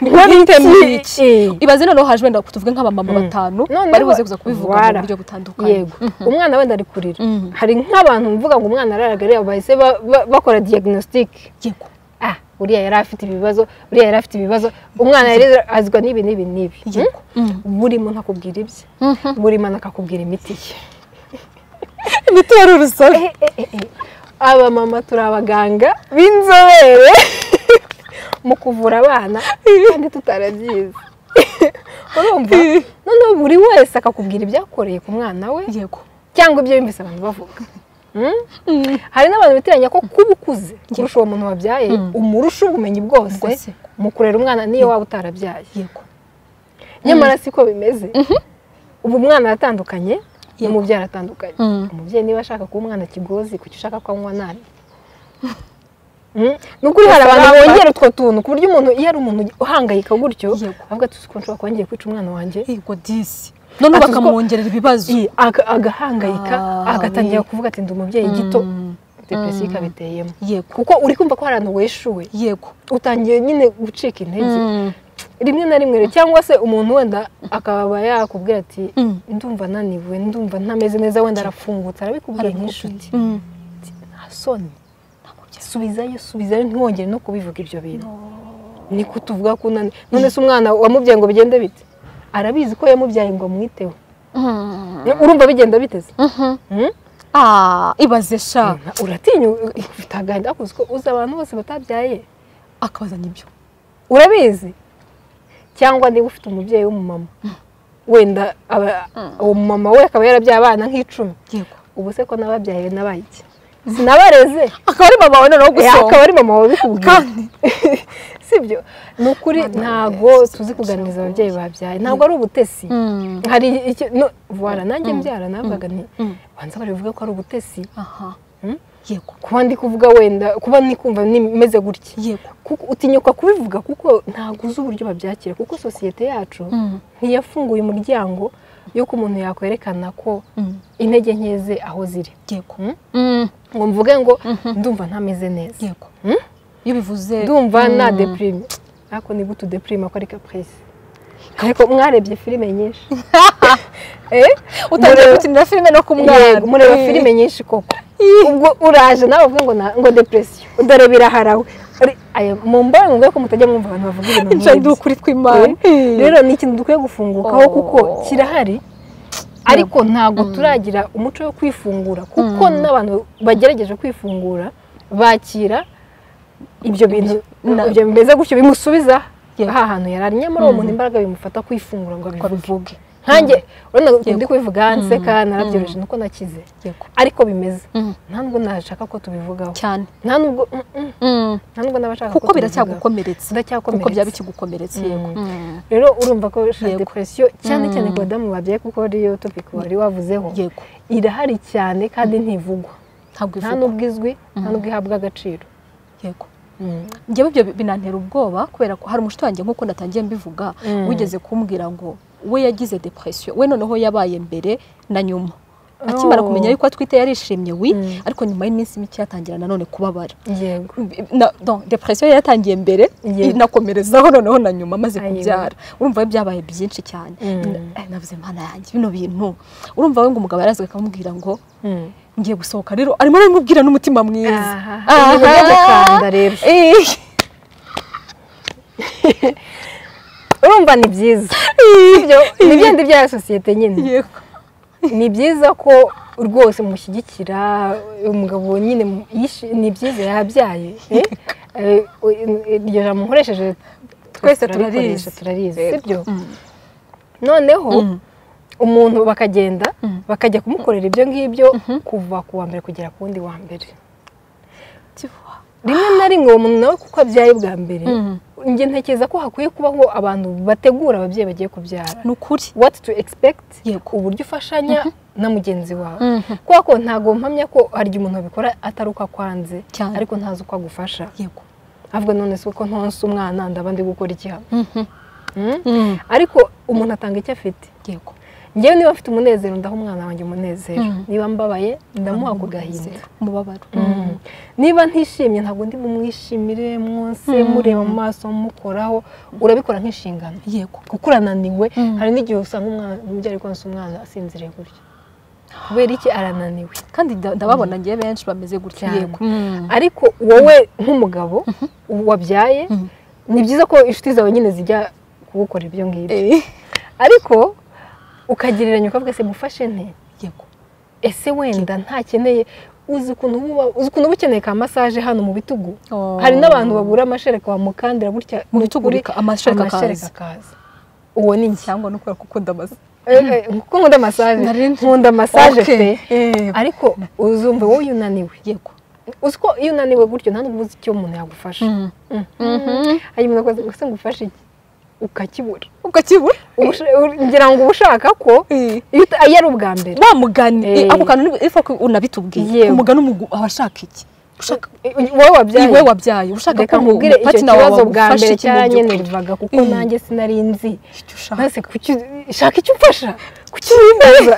nkore Ntemure iki ibaze noneho haje wenda tuvuge nk'abamama Mm. batanu Noneho- bari buze kuza kubivuga mu Voilà. buryo butandukanye yego umwana wenda ari kurira Mhm. hari nk'abantu mvuga ngo umwana araraga areba bahise ba- ba- bakora diagnostic yego ah uriya yari afite ibibazo uriya yari afite ibibazo umwana yari azwa n'ibi n'ibi n'ibi yego Mm. buri muntu akubwira ibye Mhm. buri muntu akakubwira imiti ye imiti wari urusobe aba mama turi abaganga b'inzobere mu kuvura abana kandi tutarabyize urumva noneho buri wese akakubwira ibyakoreye ku mwana we yego cyangwa ibyo yumvise abantu bavuga Mm? hari n'abantu bitiranya ko kuba ukuze kurusha uwo muntu wabyaye umurusha ubumenyi bwose Bwose. mu kurera umwana niyo waba utarabyaye yego nyamara siko bimeze ubu umwana aratandukanye Yego. n'umubyeyi aratandukanye Mm. umubyeyi niba ashaka kuba umwana kigozi kuki ushaka ko anywa nabi Mm? nukuri hari abantu bongera utwo tuntu ku buryo umuntu iyo ari umuntu uhangayika gutyo Yego. avuga ati uzi ko nshobora kuba ngiye kwica umwana wanjye yego disi noneho Ati, bakamwongerera ibibazo Iyi, aga- agahangayika Ah, agatangira oui. kuvuga ati ndi umubyeyi gito Mm. depresiyo ikabiteyemo yego kuko uri kumva ko hari ahantu weshuwe yego utangiye nyine gucika intege Mm. rimwe na rimwe rero, cyangwa se umuntu wenda akaba yakubwira ati Mm. ndumva naniwe ndumva ntameze neza wenda arafungutse arabikubwira nk'inshuti Mm. nta soni subizayo subizayo ntiwongere no kubivuga ibyo bintu ni ko tuvuga ko unani none se umwana wamubyaye ngo bigende bite arabizi ko yamubyaye ngo amwiteho Mm. urumva bigenda biteze Mhm. Mm? Ah, ibaze sha uratinya ufite agahinda ariko uzi ko uzi abantu bose batabyaye akabazanya ibyo urabizi cyangwa niba ufite umubyeyi w'umumama wenda aba- uwo mumama we akaba yarabyaye abana nk'icumi yego ubu se ko n'ababyaye nabaye iki sinabareze akaba ari mama wawe noneho Eh, akaba gusonga ari mama wabikubwira kandi si byo ni ukuri ntabwo tuzi kuganiriza ababyeyi babyaye ntabwo ari ubutesi Mm. hari icyo no vuba nanjye mbyara navugaga nti Mm. banza barivuga ko ari ubutesi aha Mm? yego kuba ndi kuvuga wenda kuba ndi kumva ni- meze gutya yego kuko utinyuka kubivuga kuko ntabwo uzi uburyo babyakira kuko sosiyete yacu Mm. ntiyafunguye umuryango yuko umuntu yakwerekana ko Mm. intege nke ze aho ziri yego Mm? Mm. ngo mvuge ngo ndumva ntameze neza yego Mm? iyo bivuze ndumva na Mm. depurime ariko ni gute udepurime ako ari caprice ariko mwarebye filime nyinshi Eh? utangiye Mureba- gukinira filime no ku mwana Yego, mureba filime nyinshi koko ubwo uraje nawe uvuge ngo na- ngo depresiyo udareba iraharawe Ari- aya, mu mbahe mubwire ko mutajya mwumva abantu bavuga ibintu insha ndi nk'ibyo ukuri tw'imana Eh, rero ni ikintu dukwiye gufungukaho Oh. kuko kirahari ariko ntabwo turagira umuco wo kwifungura kuko n'abantu bagerageje kwifungura bakira ibyo bintu Na- ibyo bimeze gutyo bimusubiza Yeah. ha hantu yari ari nyamara uwo muntu imbaraga bimufata kwifungura ngo ngo abivuge abivuge nkanjye urabona ndi kubivuga nseka narabyoroheje nuko nakize yego ariko bimeze Mm. nta nubwo nashaka ko tubivugaho cyane nta nubwo mm, mm, Mm. nta nubwo n'abashaka kuko tubivugaho. biracyagukomeretsa kuko Biracyakomeretsa. byaba bikigukomeretsa yego Mm. Mm. rero urumva ko sha Yego. depresiyo cyane cyane ku badamu babyaye kuko ariyo topiki wari wavuzeho yego irahari cyane kandi ntivugwa ntabwo nta ivugwa n'ubwo izwi nta n'ubwo ihabwa agaciro yego Mm. njyewe ibyo binantera ubwoba kubera ko hari umushuti wanjye nk'uko natangiye mbivuga Mm. wigeze kumbwira ngo we yagize depression we noneho yabaye mbere na nyuma Oh. akimara kumenya yuko atwite yarishimye wi Mm. ariko nyuma y'iminsi mike yatangira nanone kubabara yego na, donc depression yari yatangiye mbere Yego. inakomerezaho noneho na nyuma amaze Ayiwe. kubyara urumva we byabaye byinshi cyane Mm. Na- eh, navuze mana yanjye bino bintu urumva we ngo umugabo yarazaga akamubwira ngo Mm. ngiye gusohoka rero arimo aramubwira n'umutima mwiza Aha, ibintu byo gukanda rero. Eh, urumva ni byiza Ibyo ni ibindi bya sosiyete nyine yego ni byiza ko rwose mushyigikira umugabo nyine mu- yishi- ni byiza yabyaye eh? Eh, iryo jambo nkoresheje twese turarikoresha turarizi sibyo noneho umuntu bakagenda bakajya kumukorera ibyo ngibyo kuva ku wa mbere kugera ku wundi wa mbere rimwe na rimwe uwo muntu nawe kuko abyaye bwa mbere Mhm. njye ntekereza ko hakwiye kubaho abantu bategura ababyeyi bagiye kubyara ni ukuri what to expect Yego. uburyo ufashanya na mugenzi wawe kubera ko ntabwo mpamya ko hari igihe umuntu abikora atari uko akwanze Cyane. ariko ntazi uko agufasha yego avuga none si uko ntonsa umwana ndaba ndi gukora iki hano Mm? Mm. ariko umuntu atanga icyo afite yego ngewe niba mfite umunezero ndaha umwana wanjye umunezero Mm. niba mbabaye ndamuha ku gahinda umubabaro Mm. niba ntishimye ntabwo ndi bumwishimire mwose mureba mu maso mukoraho urabikora nk'inshingano yego kuko urananiwe Mm. hari n'igihe usanga umwana umubyeyi ari konsa umwana asinziriye gutya kubera iki arananiwe kandi nda- ndababona njye benshi bameze gutya Cyane. yego ariko wowe nk'umugabo wabyaye ni byiza ko inshuti zawe nyine zijya kugukora ibyo ngibyo Eh, ariko ukagereranya ukavuga se mufashe nte yego ese wenda ntakeneye uzi ukuntu uba uzi ukuntu uba ukeneye ka masaje hano mu bitugu Oh. hari n'abantu babura amashereka bamukandira gutya Mu bitugu ukuri, bika- amashereka akaza. akaza uwo ni njye cyangwa no kubera ko ukunda amazi Eh, eh, kuko nkunda masaje Nari nzi. nkunda masaje pe Eh, ariko uzumva wowe iyo unaniwe yego uzi ko iyo unaniwe gutyo nta n'ubwo uzi icyo umuntu yagufasha hari umuntu akoze gusa ngo ufashe iki ukakibura ukakibura Ubusha- ur- ngira ngo uba ushaka ko Eh. iyo uta- iyo ari ubwa mbere wa mugani Eh. Eh, ako kantu niba- ifa ko unabitubwiye Yego. umugani umugu- aba ashaka iki ushaka wowe wabyaye iwe wabyaye ushaka reka ko nkubwire icyo patina kibazo bwa mbere iki mu by'ukuri? cyaranyenerwaga kuko Mm. nanjye sinari nzi icyo ushaka maze kuki shaka icyo umfasha kuki wimbaza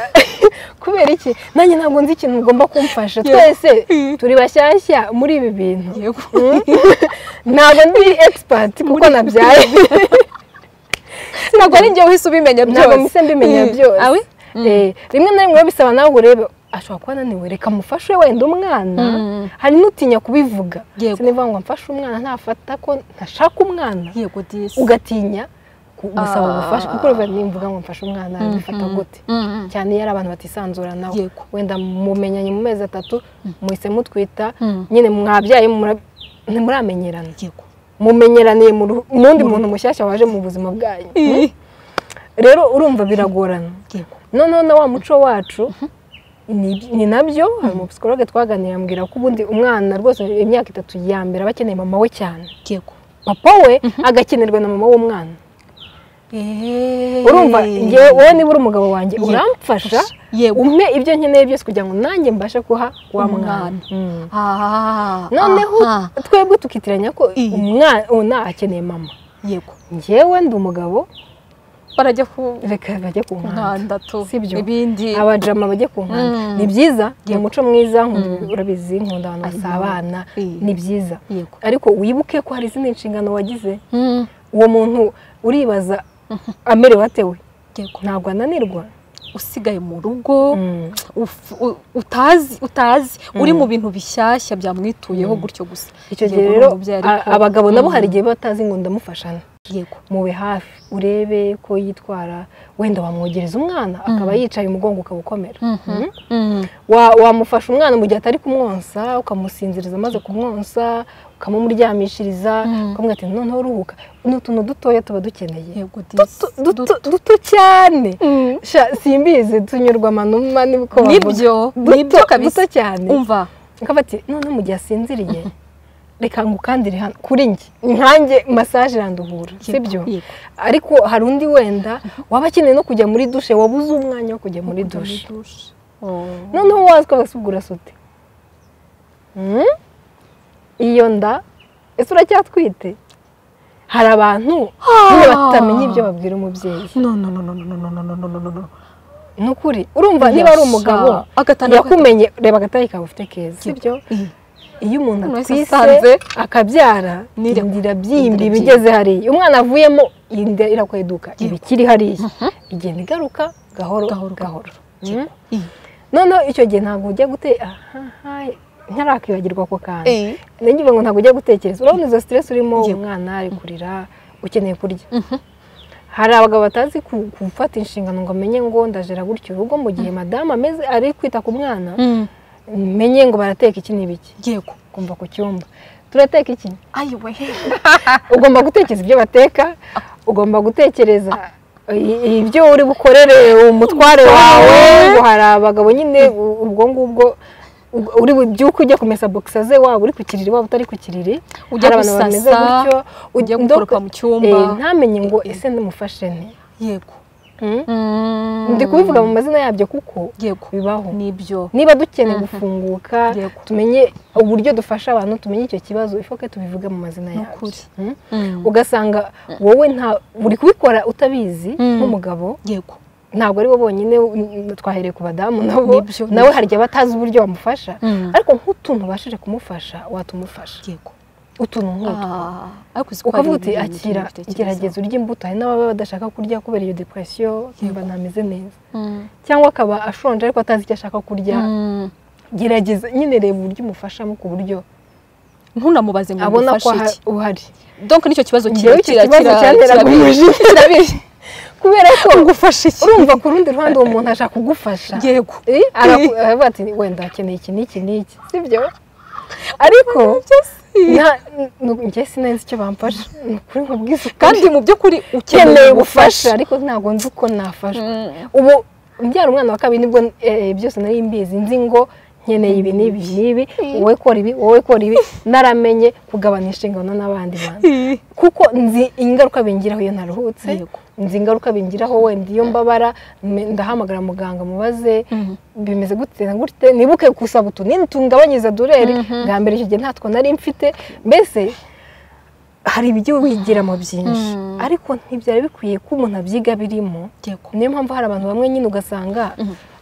kubera iki nanjye ntabwo nzi ikintu ugomba kumfasha Yego. twese Mm. turi bashyashya muri ibi bintu yego ntabwo ndi egisipati kuko nabyaye ntabwo ari njye wahise ubimenya byose ntabwo mpise mbimenya Eh, byose awe Eh, rimwe na rimwe biba bisaba nawe ngo urebe ashobora kuba ananiwe reka mufashe wenda umwana Mm. hari n'utinya kubivuga Yego. sinivuga ngo mfashe umwana ntafata ko ntashaka umwana yego disi ugatinya ku- gusaba Ah. ubufasha kuko urumva nimvuga ngo mfashe umwana bifata gute Mhm. cyane iyo ari abantu batisanzura nawe Yego. wenda mumenyanye mu mezi atatu muhise mutwita Mm. nyine mwabyaye mura- ntimuramenyerana yego mumenyeraniye mu ruhu- mu wundi muntu mushyashya waje mu buzima bwanyu rero urumva biragorana yego noneho na wa muco wacu ni ni nabyo hari umupsikologe twaganiriye ambwira ko ubundi umwana rwose imyaka itatu ya mbere aba akeneye mama we cyane yego papa we agakenerwa na mama w'umwana Eh. urumva njyewe wowe niba uri umugabo wanjye Yego. uramfasha yego umpe ibyo nkeneye byose kugira ngo nanjye mbashe guha wa Umwana. mwana Mm. Ah, noneho aha. twebwe tukitiranya ko Iyi. umwana uwo nta akeneye mama yego njyewe ndi umugabo barajya ku reka bajye ku nkanda nkanda tu Sibyo. ibindi abajama bajya ku nkanda Mm. ni byiza ni Yego. umuco mwiza nkunda- urabizi nkunda abantu basabana Mm. ni byiza Yego. ariko wibuke ko hari izindi nshingano wagize Mhm. uwo muntu uribaza amerewe ate we yego ntabwo ananirwa usigaye mu rugo uf- u- utazi utazi uri mu bintu bishyashya byamwituyeho gutyo gusa icyo Yego, gihe ni rero umubyeyi a- ariko- abagabo nabo Mm. hari igihe batazi ngo ndamufashana yego mube hafi urebe ko yitwara wenda wamwogereza umwana akaba yicaye umugongo ukaba ukomera Mm. Mhm. Wa- wamufasha umwana mu gihe atari kumwonsa ukamusinziriza amaze kumwonsa ukamuryamishiriza ukamubwira ati noneho ruhuka ni utuntu dutoya tuba dukeneye yego disi Duto- duto- duto cyane Sha, simbizi tunyurwa amanuma nibwo bavuga. nibyo Duto- nibyo kabisa duto cyane umva akaba ati noneho mu gihe asinziriye reka ngukandire hano kuri njye nkanjye masaje iranduhura sibyo yego. ariko hari undi wenda waba akeneye no kujya muri dushe wabuze umwanya wo kujya muri dushe dushe Oh. noneho wazi ko basubwira sute iyo nda ese uracyatwite hari abantu nyine batamenya ibyo babwira umubyeyi no no no no no no no no no no no no ni ukuri urumva niba ari umugabo yakumenye reba agatari kawe ufite keza sibyo iyo umuntu Umuntu wese atwise asanze akabyara nire- inda byimbi inda bigeze hariya umwana avuyemo iyi nda irakweduka iba ikiri hariya igenda igaruka gahoro Gahoro, gahoro gahoro. Mm. noneho icyo gihe ntabwo ujya gute aha, aha, ntarakwibagirwa ako kantu ngira ngo ntabwo ujya gutekereza urabona izo siteresi urimo Yego. umwana ari kurira ukeneye kurya hari abagabo batazi ku- gufata inshingano ngo amenye ngo ndajera gutya urugo mu gihe madamu ameze ari kwita ku mwana menye ngo barateka iki n'ibiki yego ugomba ku cyumba turateka iki ayiwe ugomba gutekereza ibyo bateka ugomba gutekereza i- ibyo uri bukorere umutware wawe ngo hari abagabo nyine u- ubwo ngubwo u- uri bu- byuko ujya kumesa bogisa ze waba uri ku kiriri waba utari ku kiriri Ujya hari abantu bameze gusasa, gutyo ujya Ndoka- gukoropa mu cyumba. Eh, ntamenye ngo ese ndamufashe nte yego Mm? ndi kubivuga mu mazina yabyo kuko yego bibaho nibyo niba dukeneye gufunguka Yego. tumenye uburyo dufasha abantu tumenye icyo kibazo ifoke tubivuge mu mazina Ni yabyo ukuri. Mm? ugasanga wowe nta uri kubikora utabizi nk'umugabo yego ntabwo ari bo bonyine mm, twahereye ku badamu nabo Nibyo, nawe nibyo. harya abatazi uburyo bamufasha Mm. ariko nk'utuntu ubashije kumufasha watumufasha yego utuntu nk'utu Ah, ariko uzi ko hari ukavuga uti ibintu akira utabitekereza." gerageza urya imbuto hari n'ababa badashaka kurya kubera iyo depression yumva ntameze neza Mm. cyangwa akaba ashonje ariko atazi icyo ashaka kurya Mm. gerageza nyine reba uburyo umufashamo ku buryo ntunamubaze ngo abona ko umufashe aha- iki uhari donc nicyo kibazo njyewe kira icyo kira kibazo kira- cyanteraga kirabi- umujinya. kirabi- kubera ko ufashe iki urumva ku rundi ruhande uwo muntu ashaka kugufasha yego Eh, araku- aravuga ati wenda akeneye iki n'iki n'iki sibyo ariko nta- nu- njye sinzi icyo bamfasha ni ukuri nkubwiza ukuri. kandi mu by'ukuri ukeneye ukeneye ubufasha ariko ntabwo nzi uko nafashwa ubu mbyara umwana wa kabiri nibwo eh, byose nari mbizi nzi ngo nkeneye ibi n'ibi n'ibi wowe kora ibi wowe kora ibi naramenye kugabana inshingano n'abandi bantu kuko nzi ingaruka bingiraho iyo naruhutse Yego. nzi ingaruka bingiraho wenda iyo mbabara me- ndahamagara muganga mubaze bimeze gute na gute nibuke gusaba utunini tungabanyiriza dureri bwa mbere icyo gihe ntatwo nari mfite mbese hari ibyo wigiramo byinshi ariko ntibyari bikwiye ko umuntu abyiga birimo yego niyo mpamvu hari abantu bamwe nyine ugasanga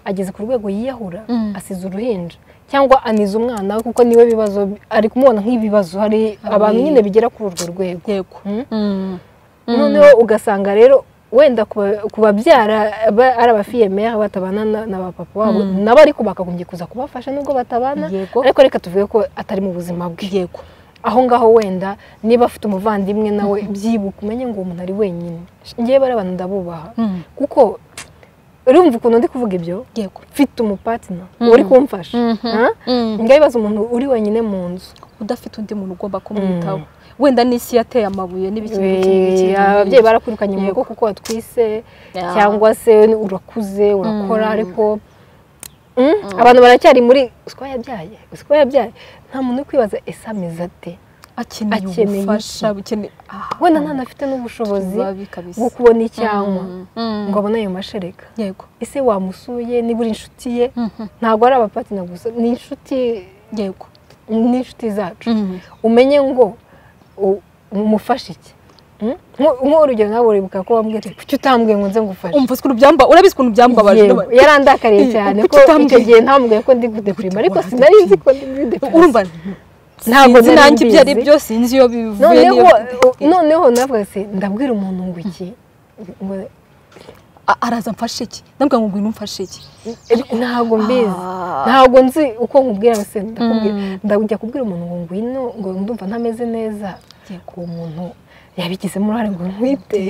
ageze ku rwego yiyahura asize uruhinja cyangwa aniza umwana we kuko niwe bibazo ari kumubona nk'ibibazo hari abantu nyine bigera kuri urwo rwego yego Mm. noneho ugasanga rero wenda kuba- kubabyara ba- ari abafiyemere batabana na- na ba papa wabo nabo ariko bakagombye kuza kubafasha nubwo batabana Yego. ariko reka tuvuge ko atari mu buzima bwe yego aho ngaho wenda niba afite umuvandimwe nawe byibuka umenye ngo uwo muntu ari wenyine ngewe bari abantu ndabubaha Mm. kuko urumva ukuntu ndi kuvuga ibyo yego mfite umupatina uri kumfasha Ha? ngewe bibaza umuntu uri wenyine mu nzu udafite undi muntu ugomba kumwitaho wenda n'isi yateye amabuye n'ibiki n'ibiki n'ibiki Eh, ababyeyi barakwirukanye mu rugo kuko watwise Ya. cyangwa se urakuze urakora ariko Mm, abantu baracyari muri usiko yabyaye usiko yabyaye nta muntu uri kwibaza ese ameze ate akeneye akeneye ubufasha akeneye ah, wenda ntanafite n'ubushobozi babi kabisa. bwo kubona icyanywa Mm. ngo abone ayo mashereka yego ese wamusuye niba uri inshuti ye ntabwo ari abapatina gusa ni inshuti yego n'inshuti zacu umenye ngo u- umufashe iki Mm? Nko- nk'urugero nawe uribuka ko wambwira ati kuki utambwiye ngo nze ngufashe umva ukuntu byamba urabizi ukuntu byambabaje Yewe, n'aba- yarandakariye Iyi, cyane kuki ko icyo utambwiye? gihe ntambwiye ko ndi gudepurima ariko Gute- sinari nzi ko ndi gudepurima urumva Ntabwo sinzi nari nanjye ibyo ari mbizi. byo sinzi iyo bivuye noneho n'iyo- noneho navuga se ndabwira umuntu ngo iki Ngo, A- araza mfashe iki ndabwira ngo ngwino umfashe iki ntabwo mbizi Ah. ntabwo nzi uko nkubwira se ndakubwira ndajya kubwira umuntu ngo ngwino ngo ndumva ntameze neza Yego. uwo muntu yabigizemo uruhare ngo nkwite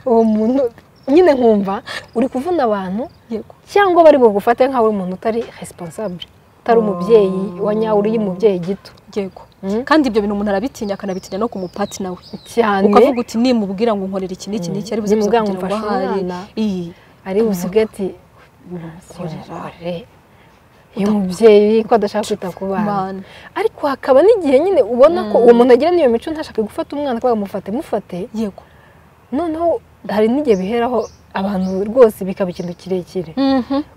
uwo muntu nyine nkumva uri kuvuna abantu yego cyangwa bari bugufate nk'aho uri umuntu utari responsable utari umubyeyi wa nyawe uri umubyeyi gito yego Mm. kandi ibyo bintu umuntu arabitinya akanabitinya no ku mupati nawe cyane ukavuga uti nimubwira ngo nkorera iki n'iki n'iki ari buze kuza Nimubwira ngo kugira ngo mfashe ahari umwana. iyi ari busigati korere iyo umubyeyi ko adashaka kwita ku bana Bana. ariko hakaba n'igihe nyine ubona ko uwo muntu agira n'iyo mico ntashake gufata umwana kubera mufate mufate yego noneho hari n'igihe biheraho abantu rwose bikaba ikintu kirekire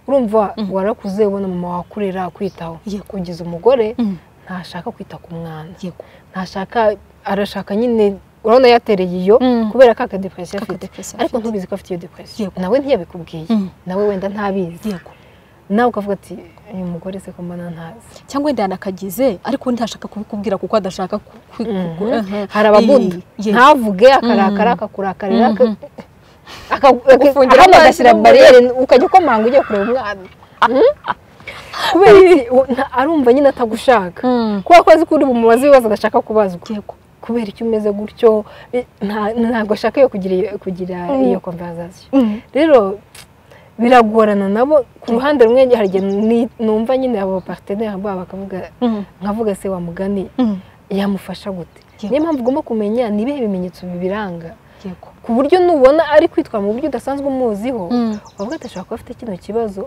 urumva warakuze ubona mama wakurera kwitaho Yego. kugeza umugore Mm. ntashaka kwita ku mwana yego ntashaka arashaka nyine urabona yatereye iyo Mm. kubera ka akadepression Ka afite kadepression ariko afite. ntubizi ko afite iyo depression Yego. nawe ntiyabikubwiye Mm. nawe wenda ntabizi yego nawe ukavuga ati uyu mugore se ko mbona ntazi cyangwa wenda yanakagize ariko ntashaka kubikubwira kuko adashaka ku- ku- ku- aha. hari ababunda Iyi- ye- ntavuge akarakara akakurakarira aka- Mhm. aka- aka- Ufungira ahandi amaso agashyira mu- bariyeri ukajya ukomanga ugiye kureba umwana Mhm. kubera iki u- nta- arumva nyine atagushaka kubera ko azi ko uri bumubaze ibibazo adashaka kubazwa yego kubera icyo umeze gutyo bi- nta- ntabwo ashaka iyo kugira iyo- kugira Mm. iyo conversation rero biragorana nabo ku ruhande rumwe hari igihe ni- numva nyine abo partenaire babo bakavuga nkavuga se wa mugani yamufasha gute Yego. niyo mpamvu ugomba kumenya ni ibihe bimenyetso bibiranga yego ku buryo nubona ari kwitwara mu buryo udasanzwe umuziho wavuga ati ashobora kuba afite kino kibazo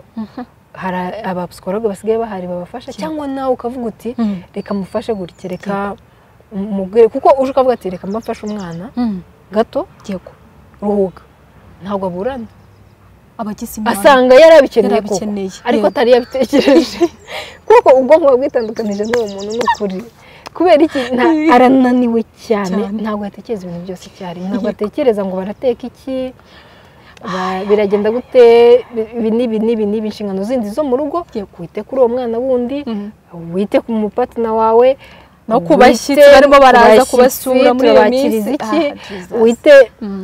hari abapsikologe basigaye bahari babafasha cyangwa nawe ukavuga uti reka mufashe gutya reka mubwire kuko uje ukavuga ati reka mbafashe umwana gato yego ruhuka ntabwo aburana abagize imana asanga yarabikeneye koko Yarabikeneye, ariko yego. atari yabitekereje kuko ubwonko buba bwitandukanije n'uwo muntu ni ukuri kubera iki nta- arananiwe cyane Cyane. ntabwo yatekereza ibintu byose icyarimwe ntabwo atekereza ngo barateka iki ba- biragenda gute ibi n'ibi n'ibi n'ibi inshingano zindi zo mu rugo wite kuri uwo mwana wundi wite ku mupatina wawe no ku wite bashyitsi barimo baraza ku kubasura bashyitsi, muri iyo tubakiriza minsi iki Ah, Jesus. wite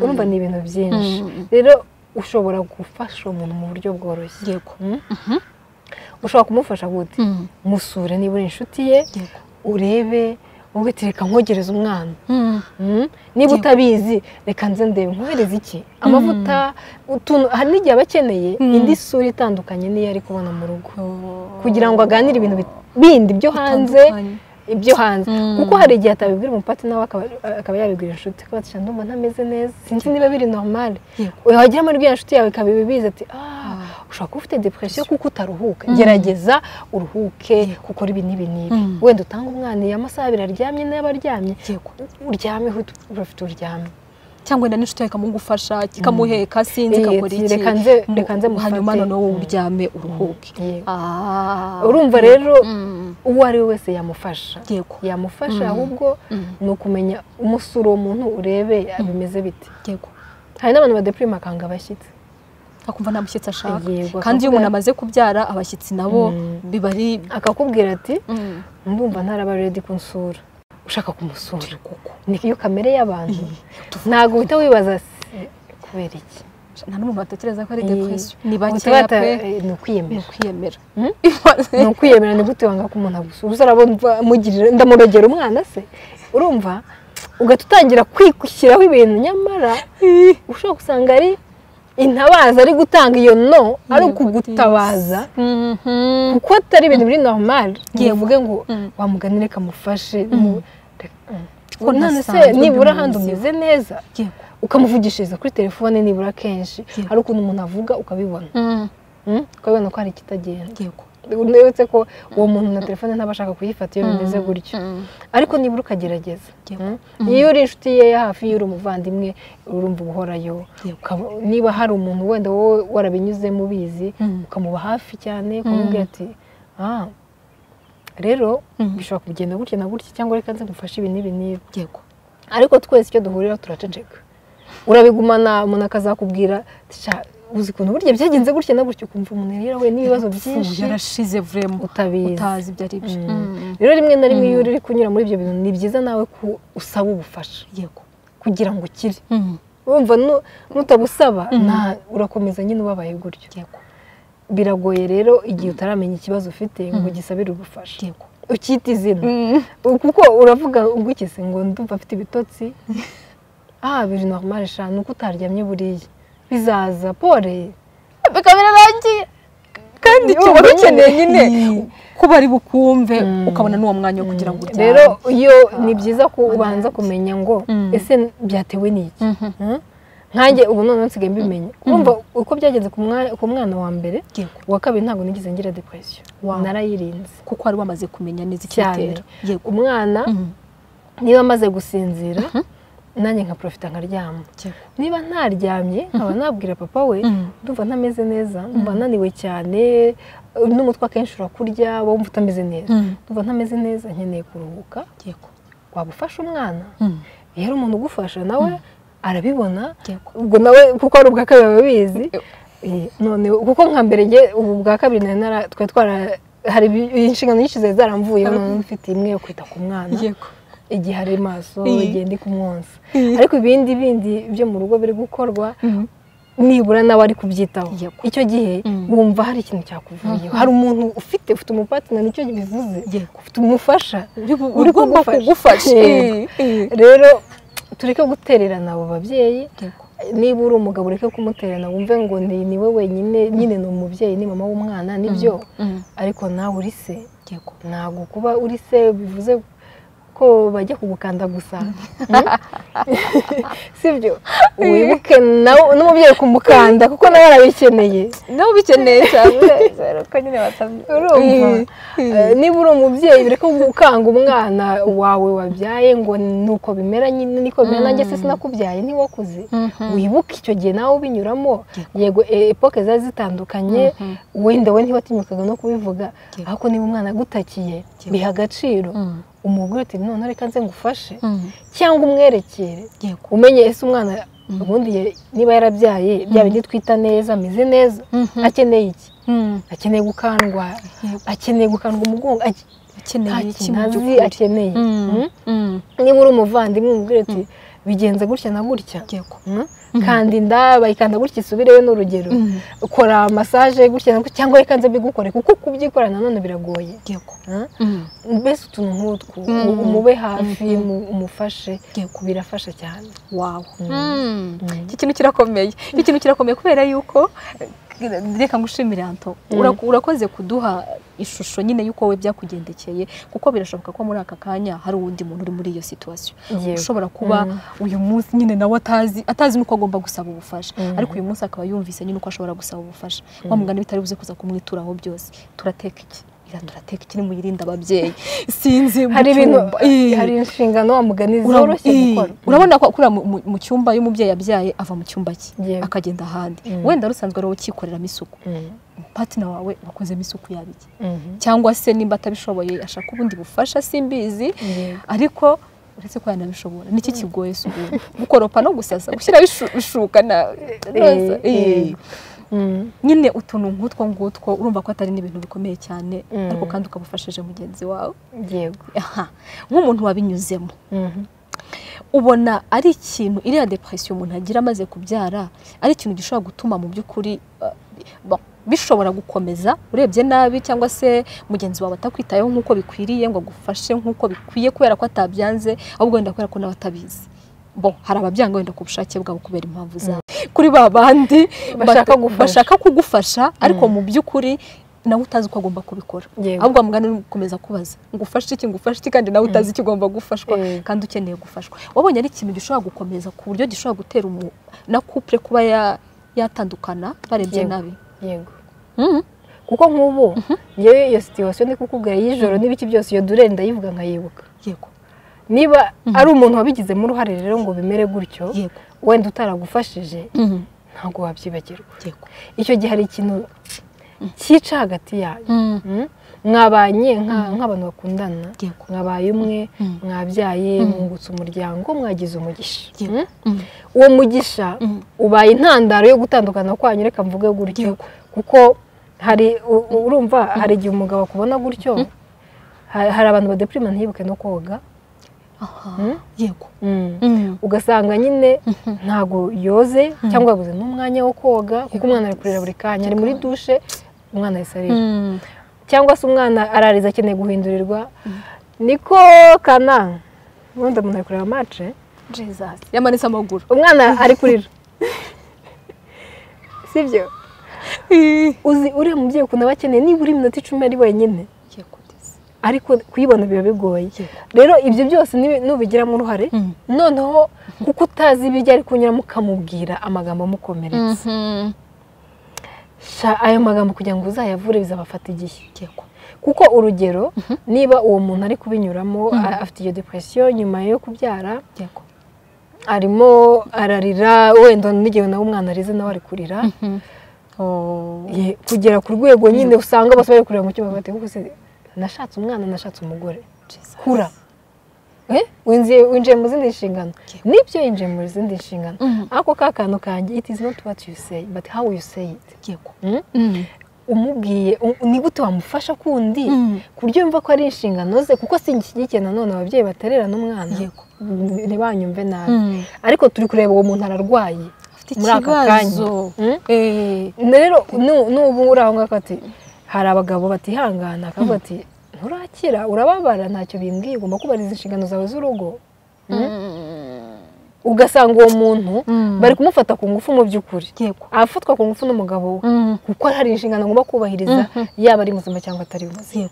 urumva ni ibintu byinshi Mm. rero ushobora gufasha uwo muntu mu buryo bworoshye yego Mm? ushobora kumufasha gute musure niba uri inshuti ye yego urebe wowe ati reka nkogereze umwana Mm? niba utabizi reka nze ndebe nkohereze iki amavuta utuntu hari n'igihe aba akeneye indi sura itandukanye n'iyo ari kubona mu rugo kugira ngo aganire ibintu bi- bindi byo hanze Bitandukanye. ibyo hanze Mm. kuko hari igihe atabibwira umupati nawe akaba akaba yabibwira inshuti kuko ati "Shana, ndumva ntameze neza sinzi niba biri normale wagira muri iriya nshuti yawe ikaba ibibizi ati ah ushobora kuba ufite depression kuko utaruhuka gerageza uruhuke ukore ibi n'ibi n'ibi Mm. wenda utange umwana iyo amasaha abiri aryamye n'aba aryamye yego uryame uhite urafite uryame cyangwa wenda n'inshuti yawe ikamugufaha ikamuheka sinzi Iya, ikakora ati, iki reka nze- Mu- reka nze mufate. hanyuma noneho wowe uryame uruhuke Yego. Ah. urumva rero Mm. uwo ari we wese yamufasha yego yamufasha ahubwo ni ukumenya umusura uwo muntu urebe bimeze bite yego hari n'abantu badepurima akanga abashyitsi akumva nta mushyitsi ashaka Yego, kandi akavuga- iyo umuntu amaze kubyara abashyitsi nabo Mm. biba ari akakubwira ati ndumva ntaraba redi kunsura ushaka kumusura ni iyo kamere y'abantu ntabwo uhita wibaza "Se, kubera iki nta n'umuntu watekereza ko ari Iyi. depression ni bakeya Utabata- pe eh, ni ni ukwiyemera ukwiyemera Mm? ni ukwiyemera ni gute wanga ko umuntu agusura uza urabona mva- mugirira ndamurogera umwana se urumva ugahita utangira kwishyiraho ibintu nyamara ushobora gusanga ari intabaza ari gutanga iyo no ari ukugutabaza kuko atari ibintu biri normali ngiye mvuge ngo wamugane reka mufashe mu- Mm. Kuko none se ntasanzwe nibura ahandi mbimuzi. umeze neza yego ukamuvugishiriza kuri telefone nibura kenshi Yego. hari ukuntu umuntu avuga ukabibona Mm? ukabibona ko hari ikitagenda yego uretse ko uwo muntu na telefone ntaba ashaka kuyifata iyo bimeze gutyo ariko nibura ukagerageza Yego. Mm? iyo uri inshuti ye ya hafi iyo uri umuvandimwe urumva uhorayo Ukaba- niba hari umuntu wenda wowe warabinyuzemo ubizi Mm. ukamuba hafi cyane ukamubwira ati "Ah, rero Mm. bishobora kugenda gutya na gutya cyangwa reka nze ngufashe ibi n'ibi n'ibi yego ariko twese icyo duhurira turaceceka urabigumana umuntu akazakubwira ati, "Sha, uzi ukuntu burya byagenze gutya na gutya ukumva umuntu yari yarahuye n'ibibazo Fu, byinshi yarashize vrema utabizi utazi ibyo ari byo Mm. rero rimwe na rimwe iyo uri kunyura muri ibyo bintu ni byiza nawe ko usaba ubufasha yego kugira ngo ukire wumva nu- nutabusaba nta- urakomeza nyine ubabaye gutyo yego biragoye rero igihe utaramenya ikibazo ufite ngo ugisabire ubufasha yego ukita izina U- kuko uravuga ngo iki se ngo ndumva afite ibitotsi ah biri normale sha nuko utaryamye buriya bizaza pole bikaba birarangiye kandi icyo Urumva wari nyine- ukeneye nyine Mm. ko bari bukumve ukabona n'uwo mwanya wo kugira ngo uryame rero iyo ni byiza ko ubanza kumenya ngo ese byatewe n'iki Mm? nkanjye ubu noneho nsigaye mbimenya urumva uko byagenze ku mwa- ku mwana wa mbere Yego. uwa kabiri ntabwo nigeze ngira depression Wow. narayirinze kuko wari wamaze kumenya neza cyane icyatera yego umwana Mhm. niba amaze gusinzira nanjye nkaprofita nkaryama niba ntaryamye nkaba nabwira papa we ndumva ntameze neza ndumva naniwe cyane n'umutwe akenshi urakurya wumva utameze neza ndumva ntameze neza nkeneye kuruhuka yego waba ufashe umwana Mm. rero umuntu ugufasha nawe arabibona Yego. ubwo nawe kuko ari ubwa kabiri ababizi Eh, none kuko nka mbere njye ubu bwa kabiri nari nara- twari twara hari ibi- inshingano nyinshi zari zaramvuyeho none mfite imwe yo kwita ku mwana yego igihe ari maso Mm. igihe ndi kumwonsa Mm. ariko ibindi bindi byo mu rugo biri gukorwa nibura nawe ari kubyitaho Yego. icyo gihe Mm. wumva hari ikintu cyakuvuyeho hari umuntu ufite ufite umupatina nicyo bivuze Yego. ufite umufasha uri ugomba kugufasha. kugufasha Eh, rero tureke gutererana abo babyeyi Yego. niba uri umugabo ureke kumutererana wumve ngo ni ni we wenyine nyine ni umubyeyi ni mama w'umwana nibyo Mm. ariko nawe uri se yego ntabwo kuba uri se bivuze ko bajya kugukanda gusa sibyo wibuke nawe n'umubyeyi kumukanda kuko nawe arabikeneye nawe ubikeneye cyane urumva Eh, niba uri umubyeyi bireke gukanga umwana wawe wabyaye ngo nuko bimera nyine niko bimera nanjye se sinakubyaye ntiwakuze wibuke icyo gihe nawe ubinyuramo yego e- epoke zari zitandukanye wenda we ntiwatinyukaga no kubivuga Yego. ariko niba umwana agutakiye Yego. biha agaciro Mm. umugore uti none reka nze ngufashe Mm. cyangwa umwerekere yego umenye ese umwana ubundi ye- niba yarabyaye bya bindi twita neza ameze neza Mhm. akeneye iki Mm. akeneye gukandwa Yego. akeneye gukandwa umugongo ake- nta akeneye iki kintu mu azi by'ukuri akeneye Mm. Mm? Mm. niba uri umuvandimwe umubwire uti bigenze gutya na gutya yego Mm? kanda inda bayikanda gutya isubireyo ni urugero Mm. ukora masaje gutya na gutya cyangwa reka nze mbigukore kuko kubyikora nanone biragoye yego Mm? Mm. mbese utuntu nk'utwo Mm. mu- mube hafi Mhm. mu- umufashe Yego. birafasha cyane wawo Mm. Mm. iki kintu kirakomeye iki kintu kirakomeye kubera yuko eh, reka ngushimire anto Mm. Uraku- urakoze kuduha ishusho nyine y'uko we byakugendekeye kuko birashoboka ko muri aka kanya hari uwundi muntu uri muri iyo situwasiyo Yego. ushobora kuba uyu munsi nyine nawe atazi atazi n'uko agomba gusaba ubufasha Mm. ariko uyu munsi akaba yumvise nyine uko ashobora gusaba ubufasha wa mugani bitari buze kuza kumwituraho byose turateka iki Ira turateka iki nimuyirinde ababyeyi sinzi mu hari ibintu cyumba. Eh. hari inshingano wa mugani Ura- zoroshye ii. gukora urabona ko akura mu- mu- mu cyumba y'umubyeyi yabyaye ava mu cyumba cye Yego. akagenda ahandi Mm. wenda rusanzwe ari wowe ukikoreramo isuku Mm. patina wawe wakozemo isuku yabiki Mhm. cyangwa se nimba atabishoboye ashaka ubundi bufasha simbizi Yego. ariko uretse ko yanabishobora niki kigoye si ubundi gukoropa no gusasa gushyiraho ishu- ishuka na roza, Eh, eh. eh. Mm. nyine utuntu nk'utwo ngutwo urumva ko atari n'ibintu bikomeye cyane Mm. ariko kandi ukaba ufashije mugenzi wawe yego aha nk'umuntu wabinyuzemo Mhm. ubona ari ikintu iriya depression umuntu agira amaze kubyara ari ikintu gishobora gutuma mu by'ukuri uh, bo- bishobora gukomeza urebye nabi cyangwa se mugenzi wawe atakwitayeho nk'uko bikwiriye ngo agufashe nk'uko bikwiye kubera ko atabyanze ahubwo wenda kubera ko nawe atabizi bo hari ababyanga wenda ku bushake bwabo kubera impamvu zawe kuri ba bandi Bashaka bata- gufasha. bashaka kugufasha ariko mu by'ukuri nawe utazi uko agomba kubikora Yego. ahubwo amugana uri gukomeza kubaza ngufashe iki ngufashe iki kandi nawe utazi icyo ugomba gufashwa Eh. kandi ukeneye gufashwa wabonye ari ikintu gishobora gukomeza ku buryo gishobora gutera umu na couple kuba ya- yatandukana barebye Yego. nabi yego Mhm. kuko nk'ubu ngewe iyo situwasiyo ndi kukubwira y'ijoro n'ibiki byose iyo durere ndayivuga nkayibuka yego niba ari umuntu wabigizemo uruhare rero ngo bimere gutyo yego wenda utaragufashije Mhm. ntabwo wabyibagirwa yego icyo gihe hari ikintu cyica hagati yanyu Mhm. Mm? mwabanye nka- nk'abantu bakundana yego mwabaye umwe Mm. mwabyaye Mm. mwungutse umuryango mwagize umugisha Yego. Mm? Mhm. uwo mugisha Mm. ubaye intandaro yo gutandukana kwanyu reka mvuge gutyo Yego. kuko hari u- u- urumva hari igihe umugabo akubona gutyo ha- hari abantu badepurima ntiyibuke no koga aha Mm? yego Mm. Mhm. ugasanga nyine ntago yoze cyangwa yabuze n'umwanya wo koga kuko umwana ari kurira buri kanya ari muri dushe umwana yahise arira Mhm. cyangwa se umwana arariza akeneye guhindurirwa niko kana ubundi umuntu ari kureba mace Jesus. yamanitse amaguru umwana ari kurira sibyo uzi uriya mubyeyi ukuntu aba akeneye nibura iminota icumi ari wenyine yego ndetse. ariko kuyibona biba bigoye Yego. rero ibyo byose nibi- nubigiramo uruhare Mm. noneho kuko utazi ibyo ari kunyuramo ukamubwira amagambo amukomeretsa Mhm. sha ayo magambo kugira ngo uzayavure bizabafata igihe yego kuko urugero niba uwo muntu ari kubinyuramo a- afite iyo depression nyuma yo kubyara yego arimo ararira wenda n'igihe nawe umwana arize nawe ari kurira ye- kugera ku rwego nyine usanga bose bari kurira mu cyumba bati kuko se nashatse umwana nashatse umugore kura Eh, winjiye winjiye mu zindi nshingano nibyo yinjiye mu zindi nshingano ariko ka kantu kanjye it is not what you say but how you say it yego Mm? umubwiye u- ni gute wamufasha kundi Mm. ku buryo yumva ko ari inshingano ze kuko sinshyigikiye nanone ababyeyi batererana umwana Mm, ntibanyumve nabi ariko turi kureba uwo muntu ararwaye muri aka kanya Mm? rero nu- nubu uri aho ngaho ati hari abagabo batihangana akavuga ati nturakira urababara ntacyo bimbwiye ugomba kubariza inshingano zawe z'urugo Mm? ugasanga uwo muntu bari kumufata ku ngufu mu by'ukuri afatwa ku ngufu n'umugabo we kuko hari inshingano agomba kubahiriza yaba ari muzima cyangwa atari muzima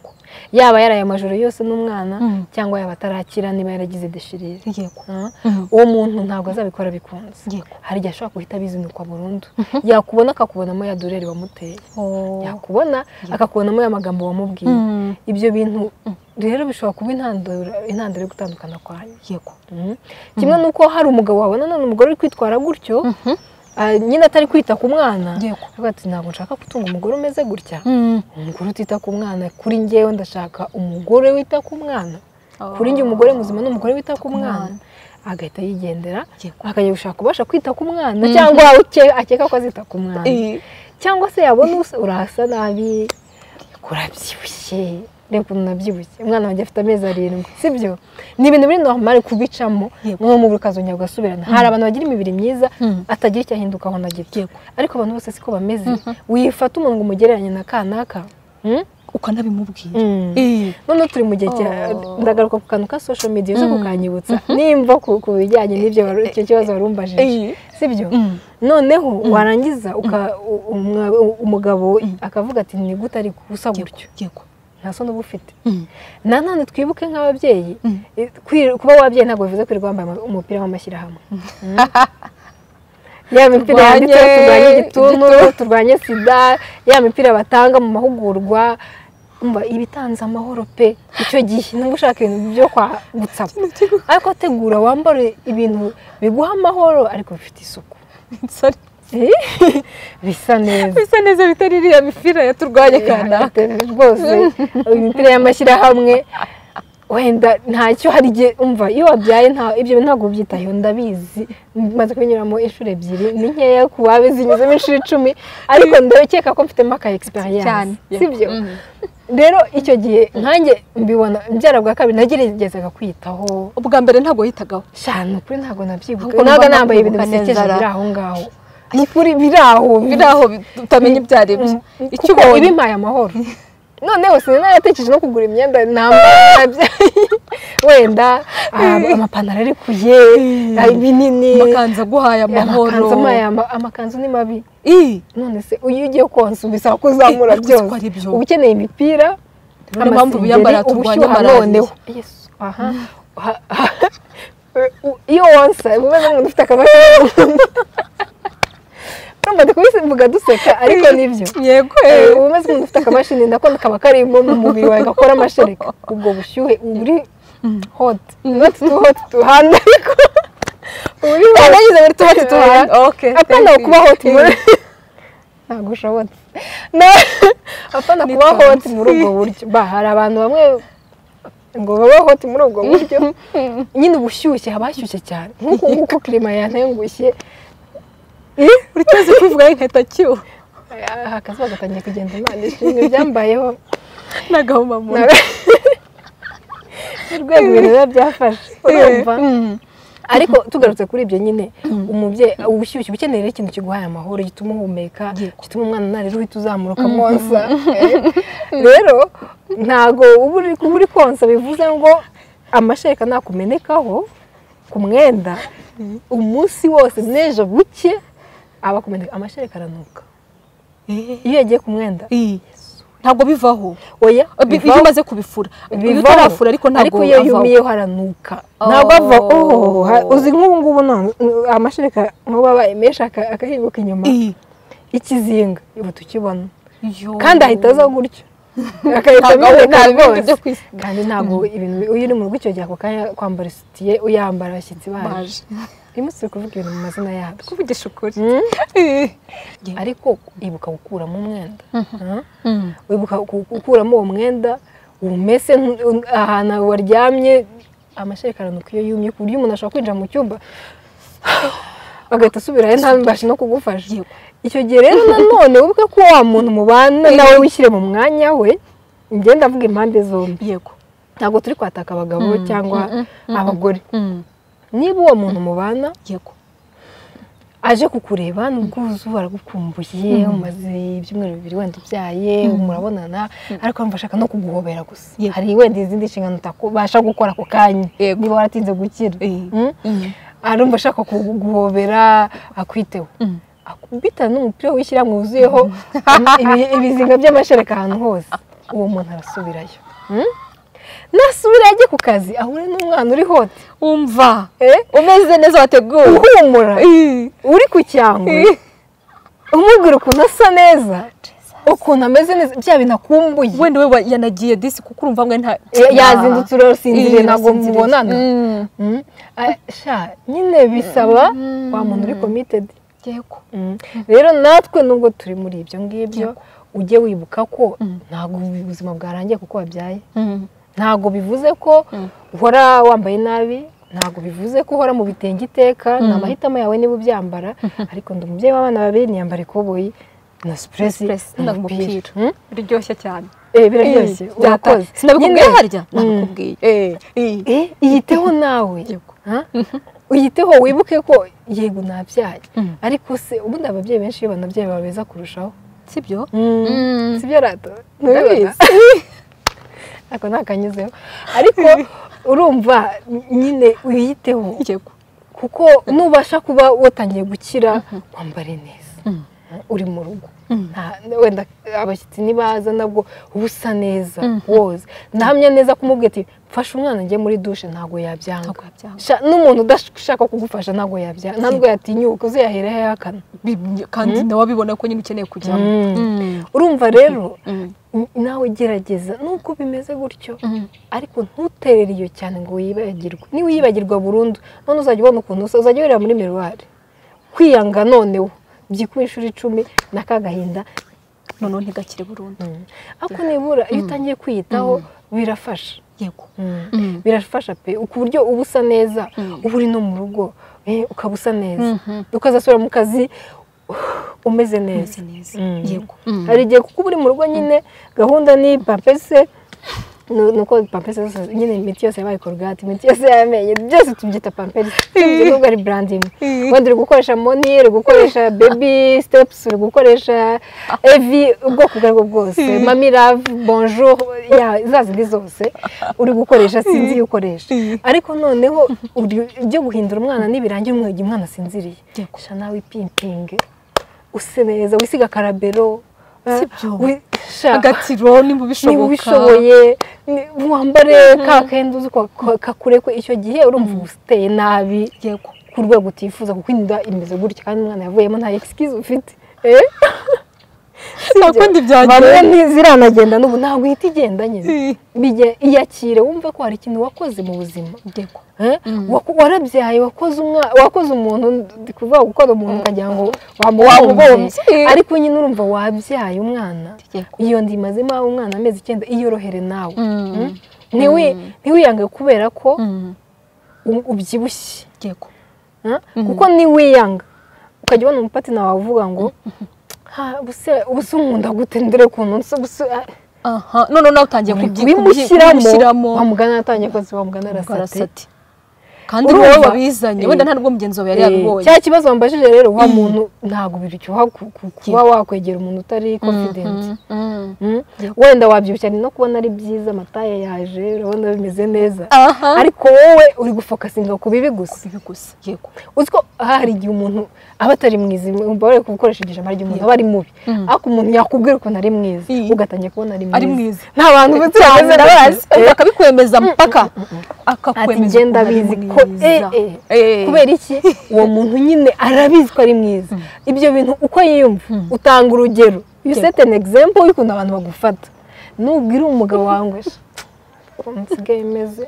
yaba yaraye amajoro yose n'umwana Mm. cyangwa yaba atarakira niba yaragize deshirire yego Mm. Mm. uwo muntu ntabwo azabikora bikunze yego hari igihe ashobora guhita abizinukwa burundu yakubona akakubonamo ya dureri wamuteye yakubona akakubonamo ya magambo wamubwiye Mm. ibyo bintu rero bishobora kuba intandaro intandaro yo gutandukana kwanyu yego Mhm. kimwe n'uko hari umugabo wabona none umugore uri kwitwara gutyo ah, nyine atari kwita ku mwana Yego. avuga ati ntabwo nshaka gutunga umugore umeze gutya Mm. umugore utita ku mwana kuri ngewe ndashaka umugore wita ku mwana kuri njye umugore muzima ni umugore wita ku mwana agahita yigendera Yego. akajya gushaka ubasha kwita ku mwana cyangwa uke- akeka ko azita ku mwana cyangwa se yabona usa- urasa nabi urabyibushye reba ukuntu unabyibushye umwana wanjye afite amezi arindwi sibyo ni ibintu biri normale kubicamo mwe mu ukazongera ugasubirana hari abantu bagira imibiri myiza atagira icyo ahindukaho na gito ariko abantu bose siko bameze wifata umuntu ngo umugereranye na kanaka mm? ukanabimubwira Mm. Eh. noneho turi mu gihe cya Oh. ndagaruka ku kantu ka social media uze kukanyibutsa nimba ku ku bijyanye n'ibyo wari- icyo kibazo warumbajije Eh. sibyo Mm. noneho warangiza uka- u- umwa- u- umugabo akavuga ati ni gute ari gusa gutyo yego nta soni uba ufite Mm. nanone twibuke nk'ababyeyi Mm. eh, kwir- kuba wabyeyi ntabwo bivuze kwirirwa wambaye ama- umupira w'amashyirahamwe Mm. ya mipira Turwanye yanditseho turwanye igituntu turwanye sida ya mipira batanga mu mahugurwa umva iba itanze amahoro pe icyo gihe niba ushaka ibintu byo kwa gutsapa ariko tegura wambare ibintu biguha amahoro ariko bifite isuku Sorry. Eh, bisa neza bisa neza bitari iriya mipira yaturwanye kanaka kanaka rwose imipira y'amashyirahamwe wenda ntacyo hari igihe umva iyo wabyaye nta ibyo bintu ntabwo byitayeho ndabizi maze kubinyuramo inshuro ebyiri ni nkeya ku babizinyuzemo inshuro icumi ariko ndakeka ko mfitemo aka cyane egisperiyanse sibyo rero icyo gihe nkanjye mbibona mbyara bwa kabiri nageragezaga kwitaho ubwa mbere ntabwo yitagaho shana ukuri ntabwo nabyibuka Ahubwo ntabwo numva nambaye ibintu nakwibuka neza bisekeje ra. biri aho ngaho ni ukuri biri aho biri aho utamenya ibyo ari byo icyo kuko ubonye ibimpaye amahoro noneho sinanayatekereje no kugura imyenda nambara wenda ah, amapantaro ari kuye ah, binini amakanzu aguhaye amahoro amakanzu amaye ama- amakanzu ni mabi Ih, none se iyo ugiye konsa bisaba ko uzamura Eh, uzi ko ari byose byo. uba ukeneye imipira Niyo mpamvu amasengeri, biyambara turwanye ubushyuha malariya. noneho Yesu, aha. Ha- ha- u- iyo wonsa uba umeze nk'umuntu ufite akabasha urumva ndi kubivuga duseka ariko nibyo yego Eh, eh. uba umeze nk'umuntu ufite akamashini nako kaba karimo mu mubiri wawe gakora amashereka ubwo bushyuhe uba uri hot not too hot to handle ariko uba uri hot. nagize muri tubati tuhari Eh, apana kuba hot mu ntabwo ushobotse Na- apana kuba Ni hot twansi. muri ubwo buryo ba hari abantu bamwe ngo babe hot muri ubwo buryo nyine ubushyushye haba hashyushye cyane nk'uko nk'uko kirima yantengushye uri tuzi kuvuga y'inkweto kiwo akazuba gatangiye kugenda imana ishimwe byambayeho n'agahoma mu nda urwego ibintu biba byafashe urumva ariko tugarutse kuri ibyo nyine umubyeyi ubushyushyu uba ukeneye rero ikintu kiguhaye amahoro gituma uhumeka gituma umwana narira uhita uzamuka konsa rero ntago uba uri kuba uri konsa bivuze ngo amashereka nakumenekaho ku mwenda umunsi wose n'ejo buke aba akumeneka amashereka aranuka iyo yagiye ku mwenda ntabwo bivaho oya Bi- iyo bivaho. umaze kubifura iyo bivaho. utarafura ariko ntabwo iyo avaho. yumiyeho haranuka Oh. ntabwo ava oh, ha- uzi nk'ubu ngubu none amashereka nk'ubu abaye menshi aka- akahinguka inyuma Eh. ikizinga ubu tukibona Yo. kandi ahita aza gutyo agahita Ntabwo ameneka nta bindi rwose. byo kwisiga. kandi ntabwo ibintu iyo uri mu rugo icyo gihe ako kanya kwambara isutiye uyambara abashyitsi baje Baje. uyu munsi turi kuvuga ibintu mu mazina yabyo kuvugisha ukuri ariko ibuka gukuramo umwenda wibuka ku- gukuramo uwo mwenda umese nk- ahantu waryamye amashereka aranuka iyo yumye ku buryo umuntu ashobora kwinjira mu cyumba agahita asubirayo ntabashe no kugufasha icyo gihe rero nanone wibuke ko wa muntu mubana nawe wishyire mu mwanya we ngenda avuga impande zombi yego ntabwo turi kwataka abagabo Mm, cyangwa mm, mm, mm, abagore Mm. niba uwo muntu mubana yego aje kukureba n'ubwuzu aragukumbuye umaze ibyumweru bibiri wenda ubyaye murabonana ariko wumva ashaka no kuguhobera gusa Yego. hari wenda izindi nshingano utabasha gukora ako kanya Yego. niba waratinze gukira Eh. Mm? arumva ashaka kuguhobera akwiteho Mm. akubita n'umupira w'ishyirahamwe wuzuyeho ibi- ibizinga by'amashereka ahantu hose uwo muntu arasubirayo Mm? nasubirayo ajye ku kazi ahure n'umwana uri hote umva Eh? umeze neza wateguwe uhumura Eh. uri ku cyangwe umubwira ukuntu asa neza ukuntu ameze neza bya bintu akumbuye wenda we wa- yanagiye disi kuko urumva mwe nta Ya- yazindutse urasinziriye Eh, ntabwo yasinziriye. mubonana Mm. Mm. Ah, sha nyine bisaba wa muntu uri komitedi yego rero natwe nubwo turi muri ibyo ngibyo ujye wibuka ko ntabwo ubuzima bwarangiye kuko wabyaye Mm. ntabwo bivuze ko uhora wambaye nabi ntabwo bivuze ko uhora mu bitenge iteka ni amahitamo yawe niba ubyambara ariko ndi umubyeyi w'abana babiri niyambara ikoboyi na supuresi Supuresi, na na umupira umupira. Hmm? biryoshye cyane Eh, biraryoshye Eh, urakoze byata- sinabikubwiye Nyine- harya Mm. nabikubwiye Eh, eh. Eh, iyiteho nawe Yego. Ha? uyiteho wibuke ko yego nabyaye Mm. ariko se ubundi ababyeyi benshi iyo banabyaye baba beza kurushaho sibyo si byo rato ntibibaza ako ni akanyuzeho ariko urumva nyine uyiteho yego kuko nubasha kuba watangiye gukira wambare neza uri mu rugo Nta- wenda abashyitsi nibaza nabwo uba usa neza woza ndahamya neza kumubwira ati mfashe umwana njye muri dushe ntabwo yabyanga ntabwo yabyanga Sha- n'umuntu udashaka kugufasha ntabwo yabyanga ntabwo yatinyuka uzayahera yahakana Bi- kandi nawe abibona ko nyine ukeneye kujyamo Mm. Mm. urumva rero Mm. n- nawe gerageza nubwo bimeze gutyo Mm. ariko ntuterere iyo cyane ngo wibagirwe niba uyibagirwa burundu none uzajya ubona ukuntu usa uzajya wireba muri miruwari kwiyanga noneho byikuba inshuro icumi n'akagahinda noneho ntigakire burundu ariko nibura iyo utangiye kwiyitaho birafasha yego Mm. birafasha pe ku buryo uba usa neza uba uri no mu rugo eh, ukaba usa neza ukazasubira mu kazi umeze neza umeze neza Mm. yego hari igihe kuko uba uri mu rugo nyine gahunda ni papese nu- nuko papese zose nyine imiti yose yabaye korogate imiti yose y'amenyo byose tubyita pampers tubyita nubwo ari branding wenda uri gukoresha moni uri gukoresha baby steps uri gukoresha evi ubwoko ubwo aribwo bwose mami love bonjour ya za zindi zose uri gukoresha sinzi iyo ukoresha ariko noneho uri- ibyo guhindura umwana nibirangira umwegi umwana asinziriye Yego. sha nawe ipimpinge use neza wisiga akarabero Si byo. wi- sha, agatiro niba ubishoboka niba ubishoboye ni- wambare ka kenda uzi ko ka- kakurekwe icyo gihe urumva uba uteye nabi yego ku rwego utifuza kuko inda imeze gutya kandi umwana yavuyemo nta excuse ufite Eh? nta kundi bamwe byagenda ni- ziranagenda n'ubu ntabwo uhita igenda nyine Eh. Bijya- iyakire wumve ko hari ikintu wakoze mu buzima yego Eh? Waku- warabyaye wakoze umwa- wakoze umuntu ndi kuvuga gukora umuntu ukagira ngo wamubumbye Wamubumbye. ariko nyine urumva wabyaye umwana Yego. iyo ndi mazima umwana amezi icyenda iyorohere nawe Mm. Mm? Ntiwi- ntiwiyange kubera ko Mm. u- ubyibushye yego Eh? kuko niwiyanga ukajya ubona umupatina wawe uvuga ngo "Ha, ubuse ubuse unkunda gute ndere ukuntu nsa ubuse ah." aha noneho nawe utangiye kubimushyiramo wamugana atangiye kose wamugana arasate arasati kandi Urumva? wowe wabizanye Eh. wenda nta n'ubwo mugenzi wawe yari Eh, yabibonye cya kibazo wambajije rero wa muntu ntabwo biryoha ku- ku- kuba wakwegera umuntu utari confident Mm. Mm? wenda wabyibushya ni no kubona ari byiza amataye yaje urabona bimeze neza aha ariko wowe uri gufokasinga ku bibi gusa bibi gusa yego uzi ko hari igihe umuntu aba atari mwiza umva bari gukoresha ijambo ry'umuntu aba ari mubi ariko umuntu yakubwira ukuntu ari mwiza Mm. ugatangira kubona ari ari mwiza mwiza nta bantu bafite cyane ndabazi Eh, akabikwemeza mpaka ati akakwemeza ngenda ukuntu ari abizi ko mwiza. eh, eh. Eh. kubera iki uwo muntu nyine arabizi ko ari mwiza ibyo bintu uko yiyumva utanga urugero you set an example y'ukuntu abantu bagufata nubwira umugabo wawe ngo nsigaye meze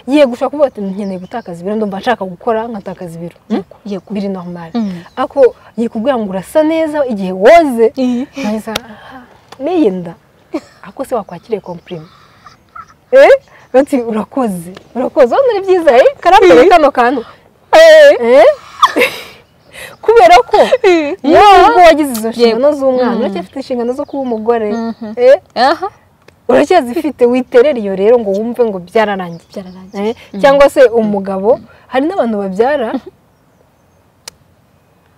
ngiye gushaka kuvuga ati nkeneye gutakaza ibiro ndumva nshaka gukora nkatakaza ibiro yego biri normali Mm. ariko ngiye kubwira ngo urasa neza igihe woze neza n'iyi nda ariko se wakwakiriye kompirima eh bati urakoze urakoze wabona ari byiza eh karambere kano kantu eh kubera ko iyo ubwo wagize izo nshingano z'umwana Mm. uracyafite inshingano zo kuba umugore Mhm. eh aha uracyazifite witerera iyo rero ngo wumve ngo byararangiye byararangiye Eh, cyangwa se umugabo hari n'abantu babyara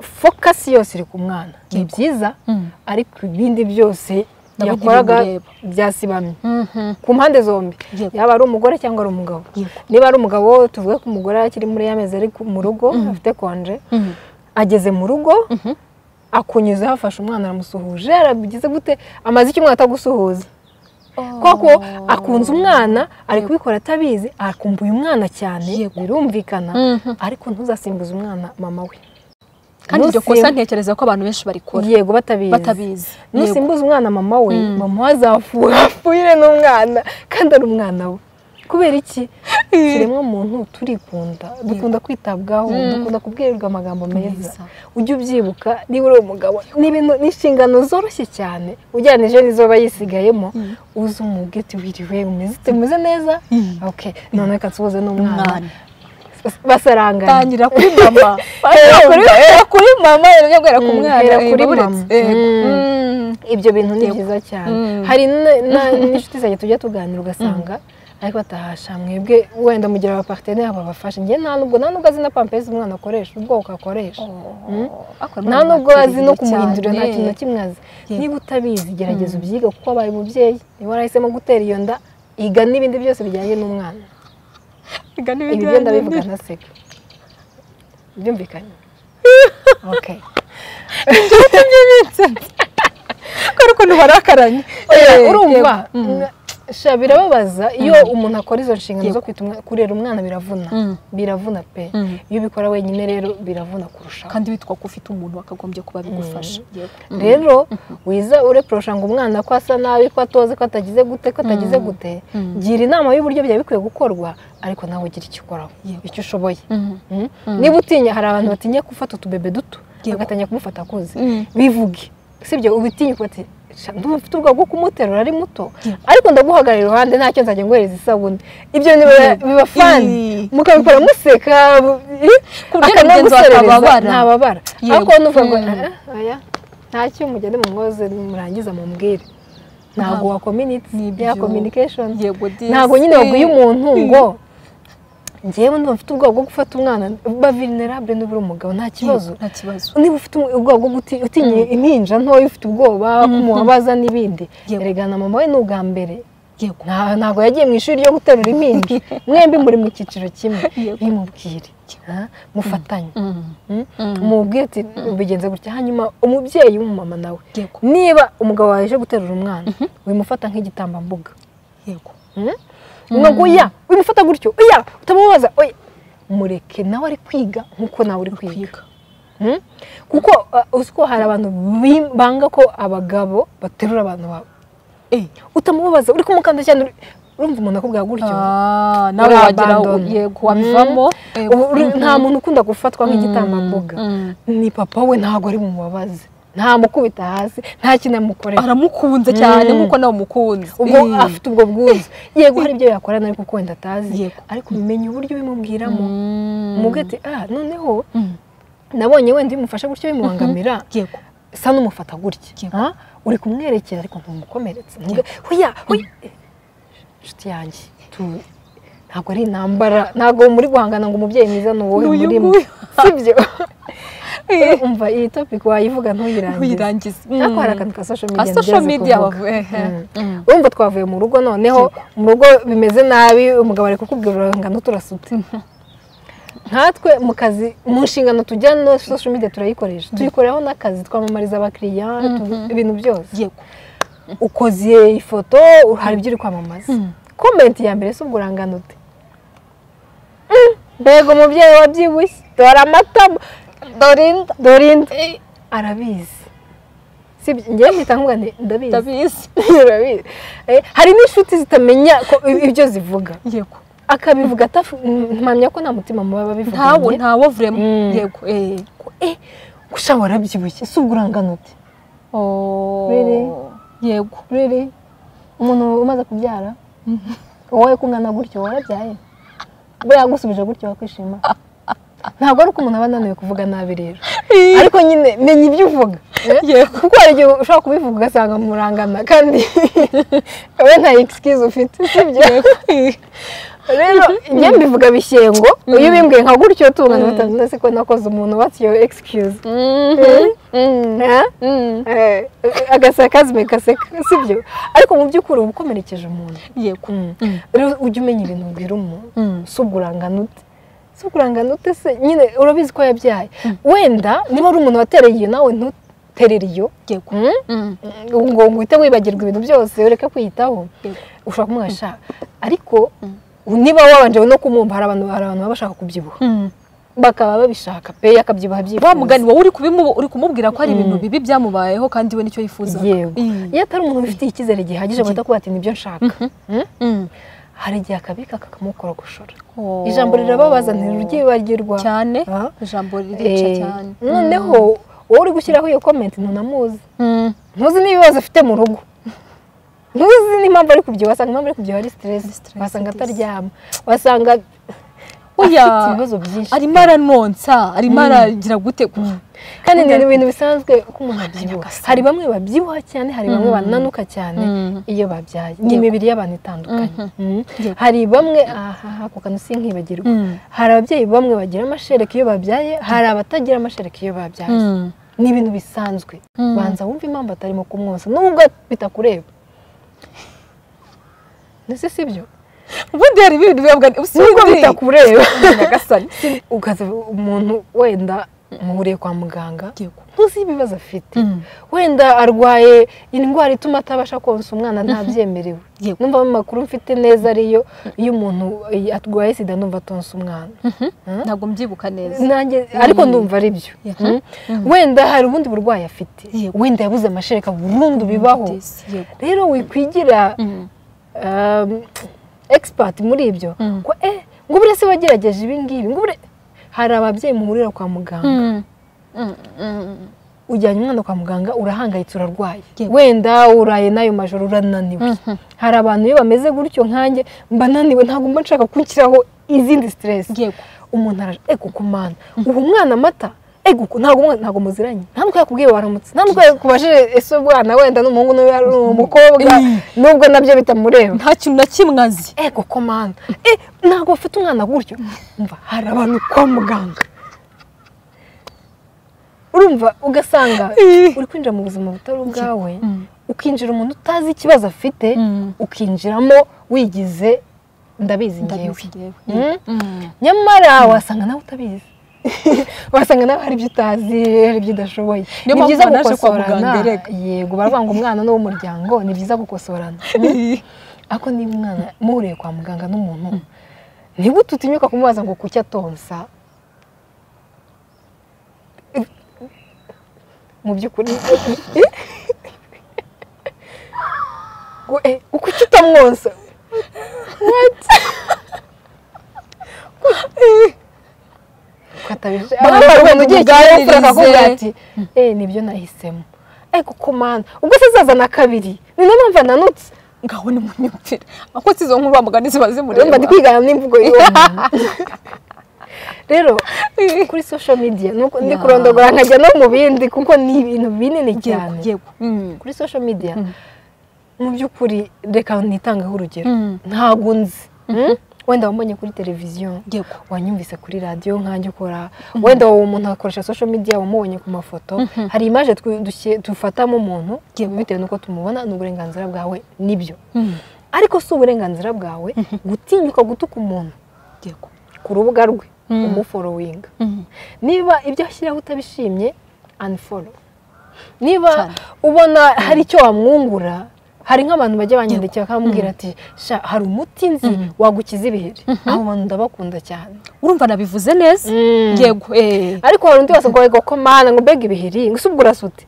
fokasi yose iri ku mwana ni byiza Mm. ariko ibindi byose Nawe yakoraga ugirira byasibamye Mhm. ku mpande zombi Yego. yaba ari umugore cyangwa ari umugabo Yego. niba ari umugabo tuvuge ko umugore akiri muri ya mezi ari ku- mu rugo afite konje Mhm. ageze mu rugo akunyuzeho afashe umwana aramusuhuje arabigize gute amaze icyumweru atagusuhuza koko akunze umwana ari kubikora atabizi akumva uyu mwana cyane Yego. birumvikana Mhm. ariko ntuzasimbuze umwana mama we kandi iryo Nusimbu- kosa ntekereza ko abantu benshi barikora yego batabizi batabizi Yego. nusimbuza umwana mama we Mm. mama we azafuha apfuire n'umwana kandi ari umwana we kubera iki kiremwa muntu turikunda dukunda kwitabwaho Mm. dukunda kubwirirwa amagambo meza Meza. ujye ubyibuka niba uri umugabo ni ibintu ni inshingano zoroshye cyane ugereranije n'izo aba yisigayemo uze umuge uti wiriwe umeze ute? umeze neza Mm. ok none reka nsuhuze n'umwana Mwana. basarangana tangira kuri mama Hera kuri- hera kuri mama hera guhera ku Mm, mwana hera eh, kuri buretse. mama. Yego. Mm. Mm. ibyo bintu ni Yego. byiza cyane Mm. hari n- na- n'inshuti zanjye tujya tuganira ugasanga ariko batahasha mwebwe wenda mugira abaparteneri babafashe njye nta nubwo nta nubwo azi na pampezi umwana akoresha ubwoko akoresha Mm. Akora nta imana nubwo azi no atereye kumuhindurira nta cyane. kintu na kimwe azi Yego. niba utabizi gerageza ubyiga kuko wabaye umubyeyi niba warahisemo gutera iyo nda iga n'ibindi byose bijyanye n'umwana Iga n'ibindi ibi byo bindi. ndabivuga ntaseka byumvikanye okay Kubera ukuntu barakaranye Oya, Eh, urumva yego. Mm. sha birababaza iyo umuntu akora izo nshingano zo kwita umwana- kurera umwana biravuna Mm. biravuna pe Mm. iyo ubikora wenyine rero biravuna kurushaho kandi witwa ko ufite umuntu wakagombye kuba bigufasha Yego. rero wiza ureporosha ngo umwana ko asa nabi ko atoze ko atagize gute ko atagize gute Mm. gira inama y'uburyo byaba bikwiye gukorwa ariko nawe ugira icyo ukoraho Yego. icyo ushoboye Mm. Mm. niba utinya hari abantu batinya gufata utubebe duto Yego. bagatangira kumufata akuze Mm. bivuge sibyo ubitinya ufate ndumva mfite ubwoba bwo kumuterura ari muto Yego. ariko ndaguhagarara iruhande ntacyo nzajya ngohereza isabune ibyo ni biba fani Ii. mukabikora museka Ku buryo mugenzi wawe akanaguserereza, atababara. ntababara Yego. ariko nuvuga ngo Mm. "Ah, oya ntacyo mugende mumwoze murangiza mubwire ntabwo Ntabwo. wakominiti Nibyo. ya communication yego disi. ntabwo nyine wabwiye umuntu ngo ngewe ndumva mfite ubwoba bwo gufata umwana ba vulnerable niba uri umugabo nta kibazo Yego, nta kibazo niba ufite ubwoba bwo guti- utinya impinja ntoya ufite ubwoba kumubabaza n'ibindi Yego. erega na mama we ni ubwa mbere yego Nta- ntabwo yagiye mu ishuri ryo guterura impinja mwembi muri mu cyiciro kimwe Yego. nimubwire ha? mufatanye Mm. Mm? Mm. mubwire ati ubigenze gutya hanyuma umubyeyi w'umumama nawe yego niba umugabo wawe aje guterura umwana wimufata nk'igitambambuga yego ngo oya wimufata gutyo oya utamubaza oya mureke nawe ari kwiga nk'uko nawe uri kwiga kwiga Mm? kuko uh, uzi ko hari abantu bi- banga ko abagabo baterura abantu babo eh utamubaza uri kumukanda cyane uri- urumva umuntu akubwira gutyo Ah, nawe Uriya wagira abandon. yego wabivamo Yego. Ubu uri- nta muntu ukunda gufatwa nk'igitambambuga Mm. ni papa we ntabwo ari bumubabaze ntamukubita hasi nta kintu amukorera aramukunze cyane Mm. nkuko nawe umukunze ubwo Eh. afite ubwo bwuzu yego hari ibyo yakora nawe kuko wenda atazi Yego. ariko umenya uburyo ubimubwiramo Mm. umubwira ati ah noneho Mm. nabonye wenda iyo umufashe gutyo bimubangamira yego sa n'umufata gutya Yego. Ah, uri kumwerekera ariko ntumukomeretse Ntuge, hoya hoya inshuti yanjye tu- ntabwo ari intambara ntabwo muri guhangana ngo umubyeyi mwiza ni wowe N'uyu murimo nguyu. sibyo umva iyi topic wayivuga ntuyirangize ntuyirangize ariko hari akantu ka social media social nigeze media kuvuga. bavuye, ehe. Mm. Mm. urumva twavuye mu rugo noneho mu rugo bimeze nabi umugabo ari kukubwira urangano turasutse nkatwe mu kazi mu nshingano tujya no social media turayikoresha tuyikoreraho n'akazi twamamariza abakiriya tu- ibintu byose yego ukoze ifoto hari ibyo uri kwamamaza Mm. komenti ya mbere si ubwo urangano ute Mm, mbega umubyeyi wabyibushye dore amatama dorinda dorinda arabizi sibyo ngewe mpita nkuvuga nti ndabizi ndabizi Urabizi. Eh, hari n'inshuti zitamenya ko ibyo zivuga yego akabivuga atafu mpamya ko nta mutima muba ntawo babivuganye ntawo vuremo Mm. yego eh eh gusa warabyibushye si uburangano ute oh Biri. yego rero umuntu umaze kubyara wowe kungana gutyo warabyaye buriya yagusubije gutyo wakwishima ntabwo ari uko umuntu aba ananiwe kuvuga nabi rero ariko nyine menya ibyo uvuga eh? yego kuko hari igihe ushobora kubivuga ugasanga murangana kandi wowe nta excuse ufite sibyo rero njye mbivuga bishyengo iyo ubimbwiye nka gutyo tungana batanu ndetse ko nakoze umuntu what's your excuse Eh? Eh, agaseka kazime kaseka sibyo ariko mu by'ukuri uba ukomerekeje umuntu yego rero ujye umenya ibintu ubwira umuntu Mm. si uburangano ute si uburangano ute se nyine urabizi ko yabyaye wenda niba ari umuntu watereye iyo nawe ntuterere iyo yego Mm? ngo ngo uhite wibagirwa ibintu byose ureke kwiyitaho ushobora kumwasha ariko niba wabanje no kumwumva hari abantu hari abantu baba bashaka kubyibuha bakaba babishaka pe akabyibuha wa byifuza mugani wowe uri kubimu- uri kumubwira ko hari ibintu bibi byamubayeho kandi we nicyo yifuza yego iyo atari umuntu wifitiye icyizere gihagije ngo atakuba ati nibyo nshaka Mm? hari igihe akabika kakamukorogoshora ijambo rirababaza ntiryibagirwa cyane Ah. ijambo ririca Eh, cyane noneho wowe uri gushyiraho iyo komenti ntunamuzi Mm. ntuzi n'ibibazo afite mu rugo ntuzi n'impamvu ari kubyibuha wasanga impamvu ari kubyibuha ari Ari siteresi stress, wasanga yes. ataryama wasanga Oya. afite ibibazo byinshi arimo aranonsa arimo aragira gute kandi ni Kandi- ibintu bisanzwe ko umuntu abyibuha hari bamwe babyibuha cyane hari bamwe bananuka cyane Mm. iyo babyaye ni imibiri y'abantu itandukanye Mm. Yego. hari bamwe aha ako kantu sinkibagirwa Mm. hari ababyeyi bamwe bagira amashereka iyo babyaye hari abatagira amashereka iyo babyaye Mm. ni ibintu bisanzwe Mm. banza wumve impamvu atarimo kumwosa nubwo bitakureba ndetse si byo ubundi hari ibintu biba nubwo bitakureba agasani ukaza umuntu wenda muhuriye kwa muganga yego ntuzi ibibazo afite Mm. wenda arwaye indwara ituma atabasha konsa umwana ntabyemerewe Yego. numva mu makuru mfite neza ariyo iyo umuntu eh, arwaye sida numva atonsa umwana ntabwo mbyibuka neza nanjye ariko ndumva ari byo Mhm. Mm. wenda hari ubundi burwayi afite Yego. wenda yabuze amashereka burundu bibaho Yes, yego rero wikwigira Mm. um, expert muri ibyo Mm. ko eh ngo buriya se wagerageje ibi ngibi ngo buriya hari ababyeyi muhurira kwa muganga Mm. Mm. Mm. ujyanye umwana kwa muganga urahangayitse urarwaye Yego. wenda uraye n'ayo majoro urananiwe Mhm. hari abantu iyo bameze gutyo nkanjye mba naniwe ntabwo mba nshaka kunshyiraho izindi stress yego umuntu araje ego ku mwana uha umwana amata ego ku- ntabwo umwana- ntabwo muziranye nta n'uko yakubwiye waramutse nta n'uko yakubajije ese umwana wenda ni umuhungu n'uyu ari umukobwa nubwo nabyo bitamureba nta kintu na kimwe azi ego komanda eh ntabwo bafite umwana gutyo umva hari abantu kwa muganga urumva ugasanga Eh. uri kwinjira mu buzima butari ubwawe Mm. ukinjira umuntu utazi ikibazo afite Mm. ukinjiramo wigize ndabizi ngewe ndabizi njyewe Mm. Mm. nyamara wasanga nawe utabizi wasanga nawe hari ibyo utazi hari ibyo udashoboye Niyo ni mpamvu byiza naje kwa gukosorana muganga, rega. yego baravuga ngo umwana ni uw'umuryango ni byiza gukosorana ariko niba umwana muhuriye kwa muganga n'umuntu nigute utinyuka kumubaza ngo kuki atonsa mu by'ukuri ngo eh kuki utamwonsa ukatabije Abantu abandi bagomba bantu ugiye kigali kuganiriza. akavuga ati eh nibyo nahisemo eh kuko mana ubwo se azazana kabiri ni nayo mpamvu ananutse ngaho ni munyumvira ako si izo nkuru bamugani ziba urumva ndi zimureba kwigana n'imvugo y'uwo muntu rero kuri social media nuko ndi Ya. kurondogora nkajya no mu bindi kuko ni ibintu binini yego cyane yego Mm. kuri social media Mm. mu by'ukuri reka nitangeho urugero Mm. ntabwo nzi Mm? wenda wambonye kuri televiziyo yego wanyumvise kuri radiyo nkanjye ukora wenda uwo muntu akoresha social media wamubonye ku mafoto hari imaje twe- dushye- dufatamo umuntu Yego. bitewe n'uko tumubona ni uburenganzira bwawe nibyo Mm. ariko si uburenganzira bwawe gutinyuka gutuka umuntu yego ku rubuga rwe Mm. umuforowinga Mm. niba ibyo ashyiraho utabishimye unfollow niba Cyane. ubona hari icyo wamwungura hari nk'abantu bajya banyandikira bakamubwira ati sha hari umuti nzi wagukiza ibiheri abo bantu ndabakunda cyane urumva nabivuze neza Mm. yego eh ariko hari undi wese ngo ego ko mana ngo mbega ibiheri ngo usubwo urasute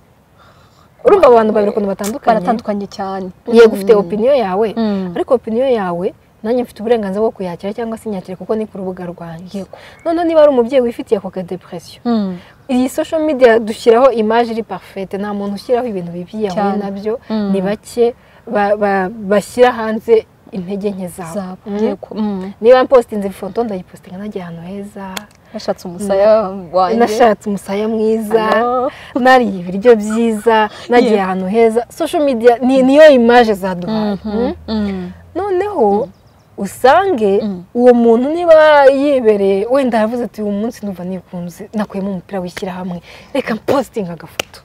urumva abantu babiri ukuntu batandukanye baratandukanye cyane yego ufite opiniyo yawe Mm. ariko opiniyo yawe nanjye mfite uburenganzira bwo kuyakira cyangwa se inyakire kuko ni ku rubuga rwanjye noneho niba ari umubyeyi wifitiye ako kadepresiyo Mm. iyi social media dushyiraho imaje iri parfete nta muntu ushyiraho ibintu bibi yahuye Cyane. nabyo Mm. ni bake ba- ba- bashyira hanze intege nke zabo Zabo, Mm. yego. Mm. niba mpostinze ifoto ndayipostinga nagiye ahantu heza nashatse umusaya wanjye nashatse umusaya mwiza Hello. nariye ibiryo byiza nagiye Yeah. ahantu heza social media ni niyo imaje zaduhaye Mm. Mm. noneho usange Mm. uwo muntu niba yibereye wenda yaravuze ati uyu munsi numva nikunze nakuyemo umupira w'ishyirahamwe reka mpositinga agafoto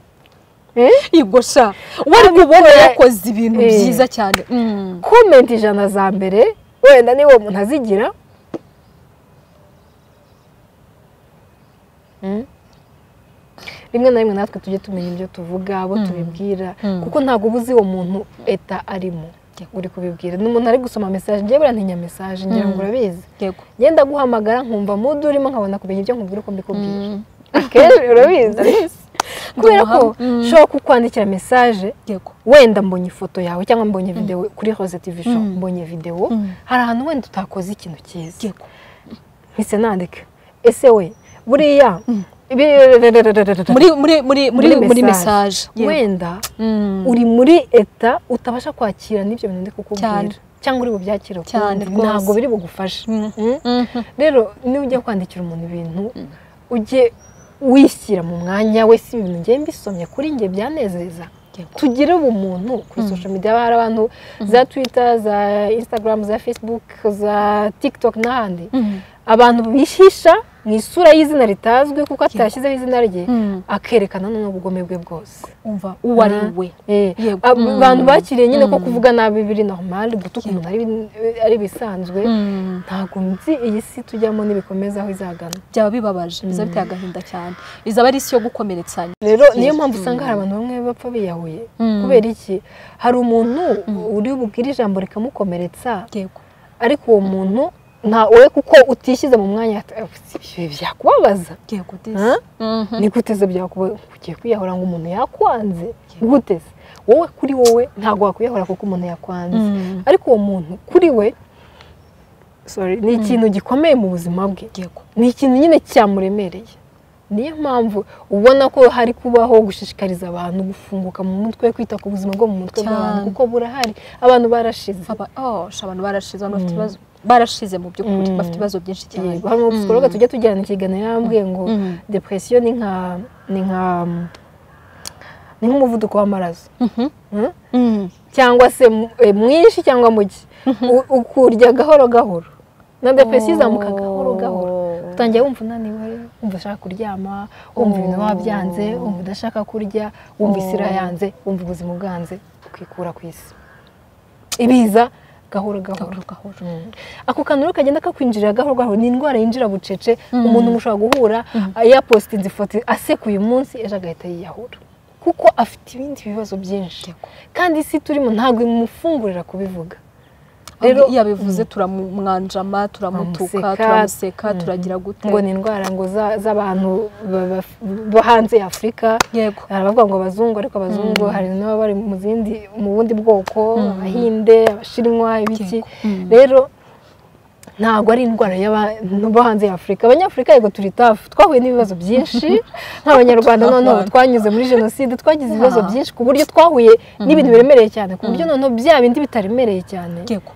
Yego sha wari kubona yakoze ibintu Eh. byiza cyane Mm. komenti ijana za mbere wenda niba uwo muntu azigira Mm. rimwe na rimwe natwe tujye tumenya ibyo tuvuga abo tubibwira Mm. kuko ntabwo uba uzi uwo muntu eta arimo uri kubibwira n'umuntu ari gusoma mesaje njyewe birantinya mesaje ngira ngo Mm. urabizi yego ngenda guhamagara nkumva mudu urimo nkabona kumenya ibyo nkubwira uko mbikubwira Mm. akenshi urabizi kubera ko Ndamuhamya. Mm. nshobora kukwandikira mesaje yego wenda mbonye ifoto yawe cyangwa mbonye videwo kuri rose tv show Mm. mbonye videwo Mm. hari ahantu wenda utakoze ikintu cyiza yego mpise nandika ese we buriya muri muri muri muri muri mesaje wenda uri muri eta utabasha kwakira n'ibyo bintu ndi Cyane. kukubwira cyangwa uri bubyakire Cyane ukundi. ntabwo rwose. biri bugufashe Mm? rero niba ujya kwandikira umuntu ibintu ujye wishyira mu mwanya we si ibintu ngiye mbisomye kuri njye byanezeza Yego. tugire ubumuntu kuri social media haba hari abantu za twitter za instagram za facebook za tiktok n'ahandi abantu bihisha mu isura y'izina ritazwi kuko atashyizeho izina rye akerekana n'ubugome bwe bwose umva uwo ari Mm. we Eh, Yego. ab- Mm. abantu bakiriye nyine ko Mm. kuvuga nabi biri normal gutuka umuntu ari- ari bisanzwe Mm. ntabwo nzi iyi si tujyamo ntibikomeza aho izagana byaba bibabaje bizaba biteye agahinda cyane izaba ari isi yo gukomeretsanya rero niyo mpamvu usanga hari abantu bamwe bapfa biyahuye Mm. kubera iki hari umuntu uri bubwire ijambo rikamukomeretsa yego ariko uwo muntu nta we kuko utishyize mu mwanya ati, "Eh, ibi byakubabaza yego Ha? disi Mhm. niguteze byakuba ugiye kwiyahura ngo umuntu yakwanze guteze wowe kuri wowe ntabwo wakwiyahura kuko umuntu yakwanze Mm. ariko uwo muntu kuri we sorry, ni ikintu gikomeye mu buzima bwe yego ni ikintu nyine cyamuremereye niyo mpamvu ubona ko hari kubaho gushishikariza abantu gufunguka mu mutwe kwita ku buzima bwo mu mutwe bw'abantu Cyane. kuko burahari abantu barashize Aba- oh, sha, abantu barashize abantu bafite ibibazo barashize mu by'ukuri Mm. bafite ibibazo byinshi cyane Yego, hano psikologa tujya tugirana ikiganiro yarambwiye ngo Mm. depresiyo ni nka ni nka ni nk'umuvuduko w'amaraso Mm? Mm. cyangwa se mu- e, mwinshi cyangwa muke U- ukurya gahoro gahoro na depresiyo izamuka gahoro gahoro utangiye wumva unaniwe wumva ushaka kuryama wumva ibintu biba byanze wumva udashaka kurya wumva isi irayanze wumva ubuzima bwanze ukikura ku isi ibiza gahoro gahoro gahoro gahoro Mm. ako kantu rero kagenda kakwinjirira gahoro gahoro ni indwara yinjira bucece umuntu mushobora guhura yapositinze ifoto asekuye umunsi ejo agahita yiyahura kuko afite ibindi bibazo byinshi Yego. kandi isi turimo ntabwo imufungurira kubivuga rero Rero- iyo abivuze turamumwanjama turamutuka Turamuseka. turamuseka turagira gute ngo ni indwara ngo za- z'abantu ba- ba- bo hanze ya afurika yego hari abavuga ngo abazungu ariko abazungu hari n'ababa bari mu zindi mu bundi bwoko abahinde abashinwa ibiki rero ntabwo ari indwara y'abantu bo hanze ya afurika abanyafurika yego turi tafu twahuye n'ibibazo byinshi nk'abanyarwanda noneho Abanyarwanda. twanyuze muri jenoside twagize ibibazo Ah. byinshi ku buryo twahuye n'ibintu biremereye cyane ku buryo noneho bya bindi bitaremereye cyane yego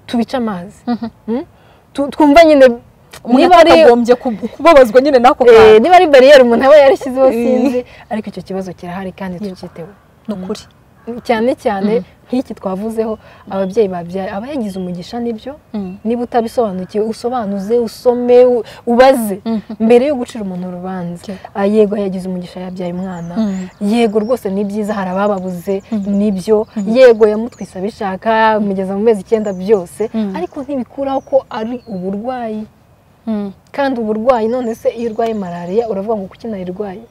tubica amazi Mm? Tu- twumva nyine niba niba ari akagombye ku- kubabazwa nyine n'ako Eh, kantu niba ari bariyeri umuntu aba yarashyizeho Eh. sinzi ariko icyo kibazo kirahari kandi tucyiteho ni ukuri cyane cyane nk'iki twavuzeho ababyeyi babyaye aba yagize umugisha n'ibyo niba utabisobanukiwe usobanuze usome u- ubaze mbere yo gucira umuntu urubanza Yego. Ah, yego yagize umugisha yabyaye umwana Mm. yego rwose ni byiza hari abababuze nibyo yego yamutwise abishaka amugeza mu mezi icyenda byose ariko ntibikuraho ko ari uburwayi kandi uburwayi none se iyo urwaye malariya uravuga ngo kuki nayirwaye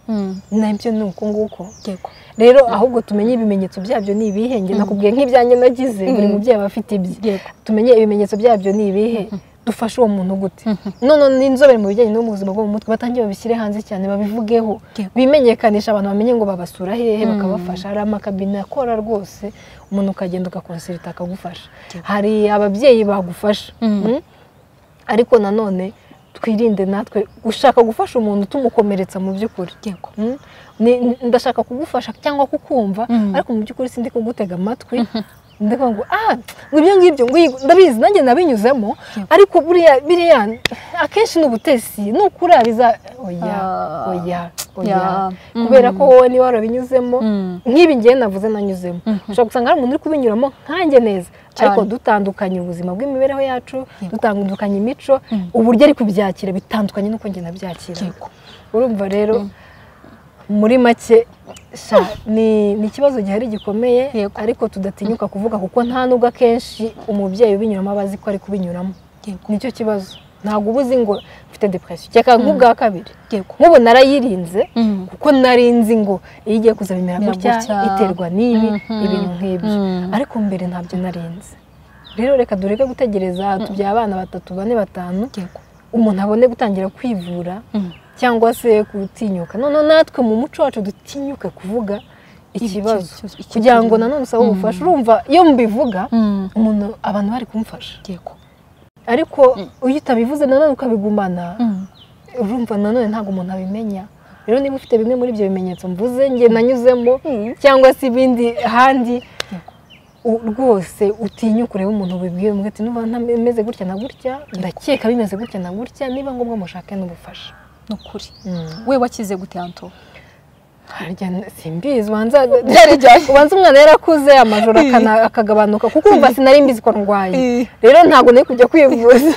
nabyo ni uko nguko yego rero ahubwo tumenye ibimenyetso byabyo ni ibihe njye nakubwiye nk'ibyanjye nagize buri mubyeyi aba afite ibye Yego. tumenye ibimenyetso byabyo ni ibihe dufashe uwo muntu gute none n'inzobere mu bijyanye no mu buzima bwo mu mutwe batangiye babishyire hanze cyane babivugeho Yego. bimenyekanisha abantu bamenye ngo babasura hehe bakabafasha hari amakabine akora rwose umuntu ukagenda ugakonserita akagufasha hari ababyeyi bagufasha Mm. ariko nanone twirinde natwe ushaka gufasha umuntu tumukomeretsa mu by'ukuri Yego. Mm. Ni- ni- ndashaka kugufasha cyangwa kukumva ariko mu by'ukuri sindi kugutega amatwi ndavuga ngo ah ngo ibyo ngibyo ngo iyi- ndabizi nanjye nabinyuzemo ariko buriya biriya akenshi ni ubutesi nukura biza oya Ah. oya Yeah. oya kubera ko wowe niba warabinyuzemo nk'ibi ngiye navuze nanyuzemo ushobora gusanga hari umuntu uri kubinyuramo nkanjye neza ariko dutandukanye ubuzima bw'imibereho yacu dutandukanye imico uburyo ari kubyakira bitandukanye n'uko njye nabyakira Yego. urumva rero muri make sha ni ni ikibazo gihari gikomeye Yego. ariko tudatinyuka kuvuga kuko nta nubwo akenshi umubyeyi ubinyuramo aba azi ko ari kubinyuramo Yego. nicyo kibazo ntabwo uba uzi ngo mfite depression cyeka nk'ubwa kabiri Yego. nk'ubu narayirinze Mm. kuko nari nzi ngo iyo igiye kuza bimera Bimera gutya gutya. iterwa n'ibi Mhm. ibintu nk'ibyo Mm. ariko mbere ntabyo nari nzi rero reka dureke gutegereza tubyara abana batatu bane batanu Yego. umuntu abone gutangira kwivura Mm. cyangwa se gutinyuka none natwe mu muco wacu dutinyuke kuvuga ikibazo ikibazo, icyo kugira ngo turimo. nanone usabe ubufasha urumva iyo mubivuga Mm. umuntu abantu bari kumufasha Yego. ariko iyo utabivuze nanone ukabigumana Mm. urumva nanone ntabwo umuntu abimenya rero niba ufite bimwe muri ibyo bimenyetso mvuze njye nanyuzemo cyangwa se ibindi ahandi u- rwose utinya ukureba umuntu wibwiye umwe ati nuba ntameze gutya na gutya ndakeka bimeze gutya na gutya niba ngombwa mushake n'ubufasha ni ukuri Mm. we wakize gute Anto harya n- simbizi ubanza ubanza umwana yarakuze amajoro akana- akagabanuka kuko umva sinari mbizi ko ndwaye rero ntabwo nari kujya kwivuza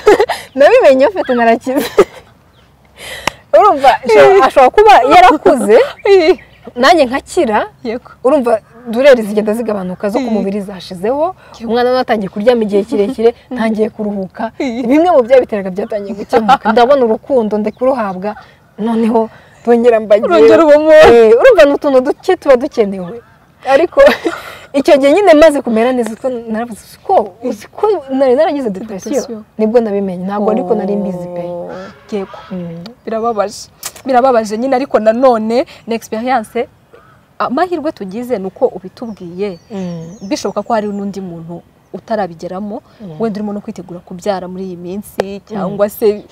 nabimenye mfite narakize urumva ashobora- ashobora kuba yarakuze nanjye nkakira Yego. urumva dureri zigenda zigabanuka zo ku mubiri zashizeho umwana nawe atangiye kuryama igihe kirekire ntangiye kuruhuka bimwe mu byabiteraga byatangiye gukemuka ndabona urukundo ndikuruhabwa noneho rwongera mbagira Urongera uba umuntu. Eh, urumva ni utuntu duke tuba dukenewe ariko icyo gihe nyine maze kumera neza ko naravuze ko uzi ko nari naragize depression Depression. nibwo nabimenye ntabwo ariko nari mbizi pe Yego. Mm. birababaje birababaje nyine ariko nanone ni experience amahirwe tugize ni uko ubitubwiye Mm. bishoboka ko hari n'undi muntu utarabigeramo wenda urimo no kwitegura kubyara muri iyi minsi cyangwa se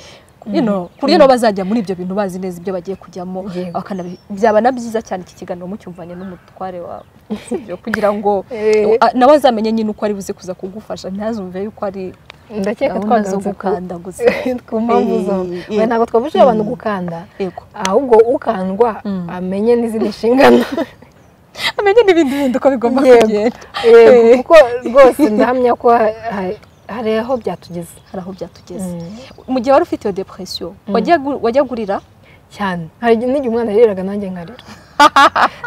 you know, ku buryo nabo bazajya muri ibyo bintu bazi neza ibyo bagiye kujyamo Yego. bakanabi- byaba na byiza cyane iki kiganiro mucyumvanye n'umutware wawe sibyo kugira ngo Eh. a- nawe azamenye nyine uko ari buze kuza kugufasha ntazumve yuko ari ndakeka gahunda zo twagarutse ku gukandaguza ku mpamvu zawe Eh, eh. Oya, ntabwo twabujije abantu gukanda yego ahubwo ukandwa amenye n'izindi nshingano amenye n'ibindi bindi uko bigomba Yego. kugenda Yego, Eh. kuko rwose ndahamya ko ha- ha- hari aho byatugeze hari aho byatugeze mu gihe wari ufite iyo depresiyo wajya gu- wajya gurira cyane hari igihe- n'igihe umwana yariraga nanjye nkarira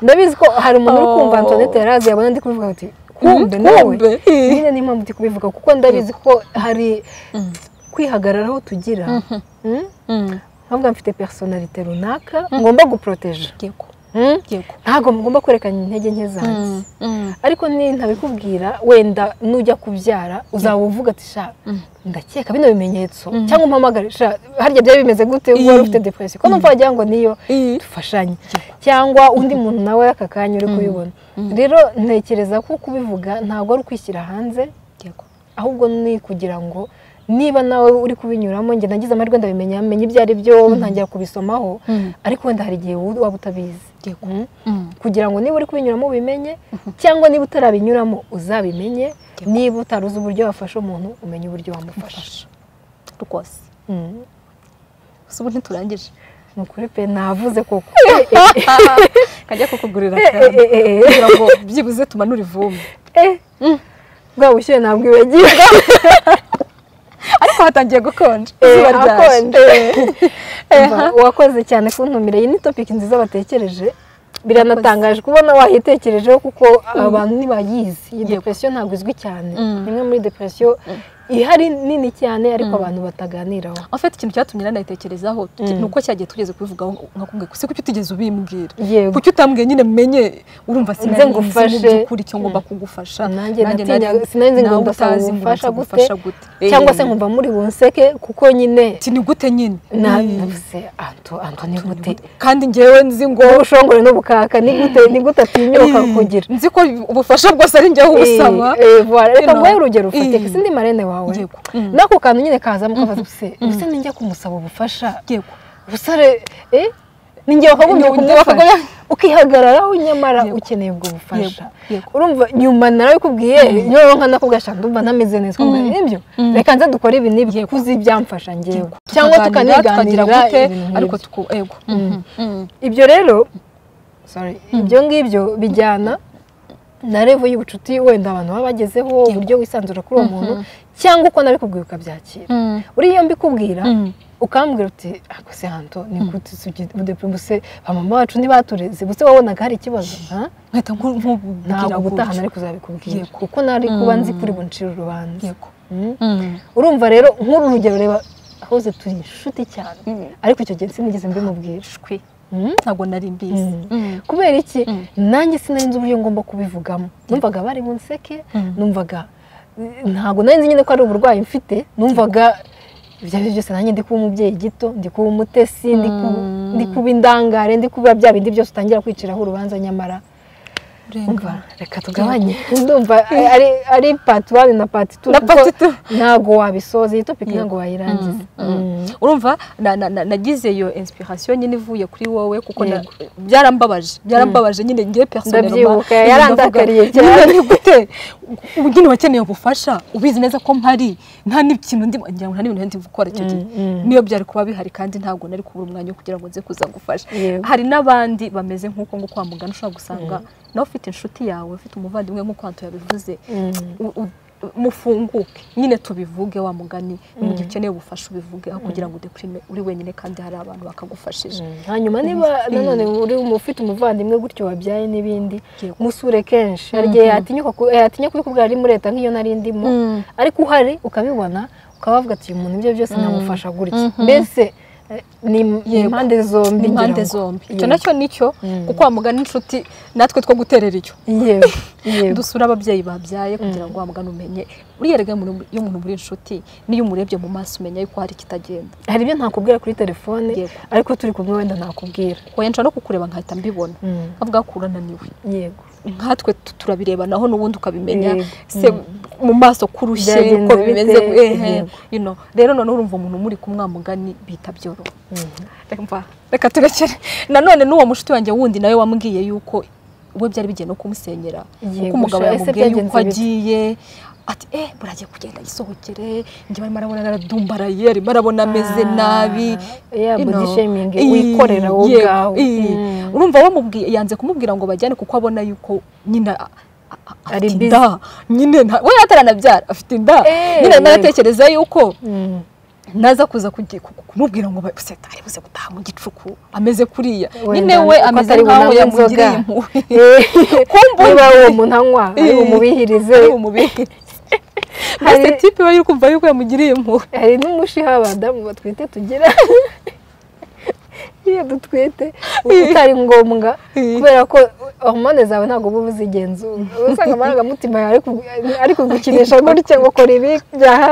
ndabizi ko hari umuntu uri kumva Oh. antonete yarazi yabona ndi kubivuga ati kumbe Mm, nawe kumbe. Eh. nyine niyo mpamvu ndi kubivuga kuko ndabizi ko hari kwihagararaho tugira Mm? nkavuga mfite personalite runaka ngomba guporoteje yego Mm? yego ntabwo mugomba kwerekana intege nke zanjye ariko ni ntabikubwira wenda nujya kubyara uzaba uvuga ati sha ndakeka bino bimenyetso cyangwa umpamagare sha harya byari bimeze gute ubwo wari ufite depression ko numva wagira ngo niyo Eh. dufashanye cyangwa undi muntu nawe aka kanya uri kubibona rero ntekereza ko kubivuga ntabwo ari ukwishyira hanze yego ahubwo ni kugira ngo niba nawe uri kubinyuramo njye nagize amahirwe ndabimenya menya ibyo ari byo ntangira kubisomaho ariko wenda hari igihe waba utabizi Yego. Mm. kugira ngo niba uri kubinyuramo ubimenye cyangwa niba utarabinyuramo uzabimenye niba utaruzi uburyo wafasha umuntu umenye uburyo wamufasha Fasha. rwose Mm. gusa ubu ntiturangije ni ukuri pe navuze koko kajya kukugurira Eh, eh, kandi eh, eh, eh. kugira ngo byibuze tumanure ivumbi Eh. bwa bushyuhe ntabwo ibagira ariko hatangiye gukonja Eh, izuba ryaje akonje. Umva, wakoze cyane kuntumira iyi ni topiki nziza batekereje biranatangaje kubona wayitekerejeho kuko abantu ntibayizi iyi depresiyo ntabwo izwi cyane imwe muri depresiyo ihari nini cyane ariko abantu bataganiraho en fait ikintu cyatumye nanayitekerezaho tuki- Mm. ni uko cyagiye tugeze kubivugaho nkakubwiye ko se kuki utigeze ubimbwira yego kuki utambwiye nyine menye urumva Nze sinari nzi mu ngufashe. by'ukuri icyo ngomba kugufasha nanjye Nanjye natinyaga nari- sinari nzi ngo nawe ndasaba utazi ngo ubufasha gute nzagufasha gute cyangwa Eh, se nkumva muri bunseke kuko nyine ati ni gute nyine Eh, nabivuze anto anto ni gute kandi ngewe nzi ngo ubushongore n'ubukaka ni gute ni gute atinyuka kugira nzi ko ubufasha bwose ari njyewe ubusaba Eh, eh, voilà. reka Ino. nguhe urugero ufatika Eh. sindi marene wawe Yego. Mm. n'ako kantu nyine kazamo kabaza ubuse ubuse ninjya kumusaba ubufasha yego ubusare eh ninjye wakagombye Ninjye- ninjye kumufasha wakagombye- ukihagararaho nyamara Yego. ukeneye ubwo bufasha Yego, yego. urumva nyuma nawe ukubwiye nyowe nka nakubwira shaka ndumva ntameze neza ukabwira nibyo reka nze dukore ibi n'ibi kuzi byamfasha njyewe cyangwa tukaniganira gute ariko ariko tuku yego Mhm. Mhm. ibyo rero sorry ibyo ngibyo bijyana na revo y'ubucuti wenda abantu baba bagezeho uburyo wisanzura kuri uwo muntu cyangwa uko nabikubwiye ukabyakira Mhm. uriya mbikubwira Mhm. ukambwira uti ako se hantu ni gute sugi udepime buse bamama bacu ntibatureze buse wabonaga hari ikibazo ha? nkahita nku- nkubwira ntabwo gutya. gutahana ariko uzabikubwira Yego. kuko nari kuba nzi kuri buncira urubanza yego Mm. Mhm. urumva rero nk'uru rugero reba ahoze turi inshuti cyane ariko icyo gihe sinigeze mbimubwira shwi Mm. ntabwo nari mbizi Mm. Mhm. kubera iki Mm. nanjye sinari nzi uburyo ngomba kubivugamo numvaga bari mu nseke Mm. numvaga eh, ntabwo nari nzi nyine ko ari uburwayi mfite numvaga ibyo ari byo byose nanjye ndi kuba umubyeyi gito ndi kuba umutesi ndi ku- Mm. ndi kuba indangare ndi kuba bya bindi byose utangira kwiciraho urubanza nyamara urenga umva reka tugabanye ndumva ari- ari ari pati wani na pati tu Na part two. ntabwo wabisoza iyi topiki ntabwo wayirangiza Mm. Mm. urumva na- na- na- nagize iyo inspiration nyine ivuye kuri wowe kuko na- Yego. byarambabaje byarambabaje nyine ngiye Ndabyibuka, yarandakariye cyane. ni gute ubugeni wakeneye ubufasha ubizi neza ko mpari nta n'ikintu ndimo ngira ngo nta n'ibintu ndi gukora icyo gihe Mm, mm. niyo byari kuba bihari kandi ntabwo nari kubura umwanya wo kugira ngo nze kuza gufasha Yego. hari n'abandi bameze nk'uko nko kwa muganga ushobora gusanga nawe ufite inshuti yawe ufite umuvandimwe nk'uko hantu yabivuze Mm. u- u- mufunguke nyine tubivuge wa mugani mu gihe ukeneye ubufasha ubivuge aho kugira ngo udeprime uri wenyine kandi hari abantu bakagufashije hanyuma niba nanone uri umu- ufite umuvandimwe gutyo wabyaye n'ibindi Yego. musure kenshi hari igihe yatinyuka ku- yatinya kubikubwira ari muri leta nk'iyo nari ndimo Mm. ariko uhari ukabibona ukaba wavuga ati uyu muntu ibyo byose namufasha gutya Mhm. mbese eh, ni ni Yego. impande zombi ni impande ngira ngo. zombi icyo Yego. nacyo nicyo Mm. kuko wa mugani inshuti natwe two guterera icyo yego yego dusura ababyeyi babyaye kugira ngo wa mugani umenye uriya rega iyo umuntu muri inshuti n'iyo umurebye mu maso umenya yuko hari ikitagenda hari ibyo ntakubwira kuri telefone Yego. ariko turi kumwe wenda ntakubwira oya nshobora no kukureba nkahita mbibona Mm. nkavuga ko urananiwe yego nkatwe tu- turabireba naho n'ubundi ukabimenya Yego. se mu maso kurushye Byagenze uko bimeze bite? ehe, Yego. you know. rero noneho urumva umuntu muri kumwamugani bita byoroha Mhm. Reka mva, reka turekere nanone n'uwo mushuti wanjye wundi nawe wambwiye yuko we byari bigiye no kumusenyera Yego, kuko umugabo sha, ese yamubwiye yuko byagenze bite? agiye ati eh buragiye kugenda yisohokere njye barimo arabona naradumbaraye arimo arabona ameze Ah, nabi ya you body know. shaming Ii, wikorera wowe yego, ubwawe. ii. Mm. urumva bamubwiye yanze kumubwira ngo bajyane kuko abona yuko nyine a- a- a- Ari afite busy. inda nyine nta- we ataranabyara afite inda Eh, nyine yego. naratekereza yuko Mm. naza kuza kugi- ku- ku- kumubwira ngo ba- se ari buze gutaha mu gicuku ameze kuriya Wenda nyine we uko ameze atari nkaho bunanywe yamugiriye inzoga. impuhwe kumbuye niba uwo muntu anywa ari bumubihirize ari bumubihirize mbese Hari- tipe we yukumva yuko yamugiriye impuhwe hari n'umushiha abadamu batwite tugira iyo dutwite uba utari ngombwa kubera ko hormone zawe ntabwo uba uzigenzura uba usanga amarangamutima yawe ari ku- ari kugukinisha gutya ngo kora ibi byaha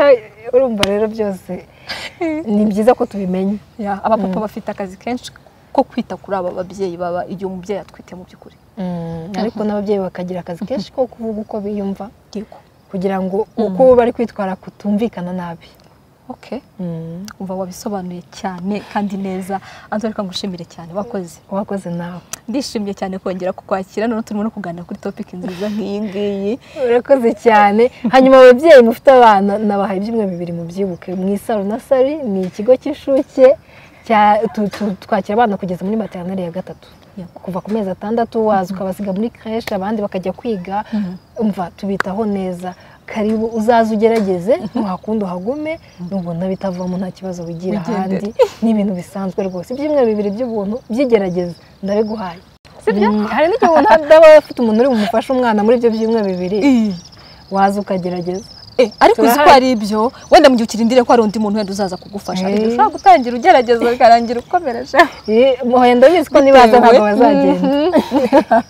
urumva rero byose ni byiza ko tubimenya Ya, abapapa bafite akazi kenshi ko kwita kuri aba babyeyi baba igihe umubyeyi atwite mu by'ukuri ariko n'ababyeyi bakagira akazi kenshi ko kuvuga uko biyumva yego kugira ngo uko bari kwitwara kutumvikana nabi okay umva wabisobanuye cyane kandi neza anzore reka ngushimire cyane wakoze wakoze nawe ndishimye cyane kongera kukwakira none turimo no kuganira kuri topiki nziza nk'iyi ngiyi urakoze cyane hanyuma ababyeyi mufite abana nabahaye ibyumweru bibiri mu byibuke mu isaro na sari ni ikigo cy'incuke cya- tu- tu- twakira abana kugeza muri materineri ya gatatu Yego. kuva ku mezi atandatu waza ukabasiga muri creche abandi bakajya kwiga umva tubitaho neza karibu uzaze ugerageze nuhakunda uhagume nubona bitavamo nta kibazo wigira Wigendere. ahandi ni ibintu bisanzwe rwose ibyumweru bibiri by'ubuntu by'igerageza ndabiguhaye Mm, hari n'igihe ubona daba afite umuntu uri bumufashe umwana muri ibyo byumweru bibiri waza ukagerageza Eh, ariko uzi ko Turahari. ari ibyo wenda mu gihe ukirindiriye ko hari undi muntu wenda uzaza kugufasha hari igihe Eh. ushobora gutangira ugerageza bikarangira ukomereje muhoye ndabizi ko nibaza ntabwo bazagenda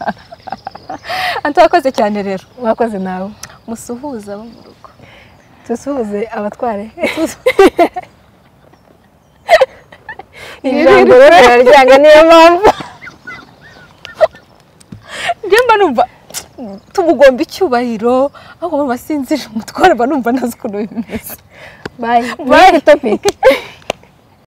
anti wakoze cyane rero mwakoze nawe musuhuza abo mu rugo dusuhuze abatware Iri iri jambo rero riraryanga niyo mpamvu njye mba numva tumugomba icyubahiro ahubwo mba sinzije umutware mba numva ntazi ukuntu bimeze bayi bayi topic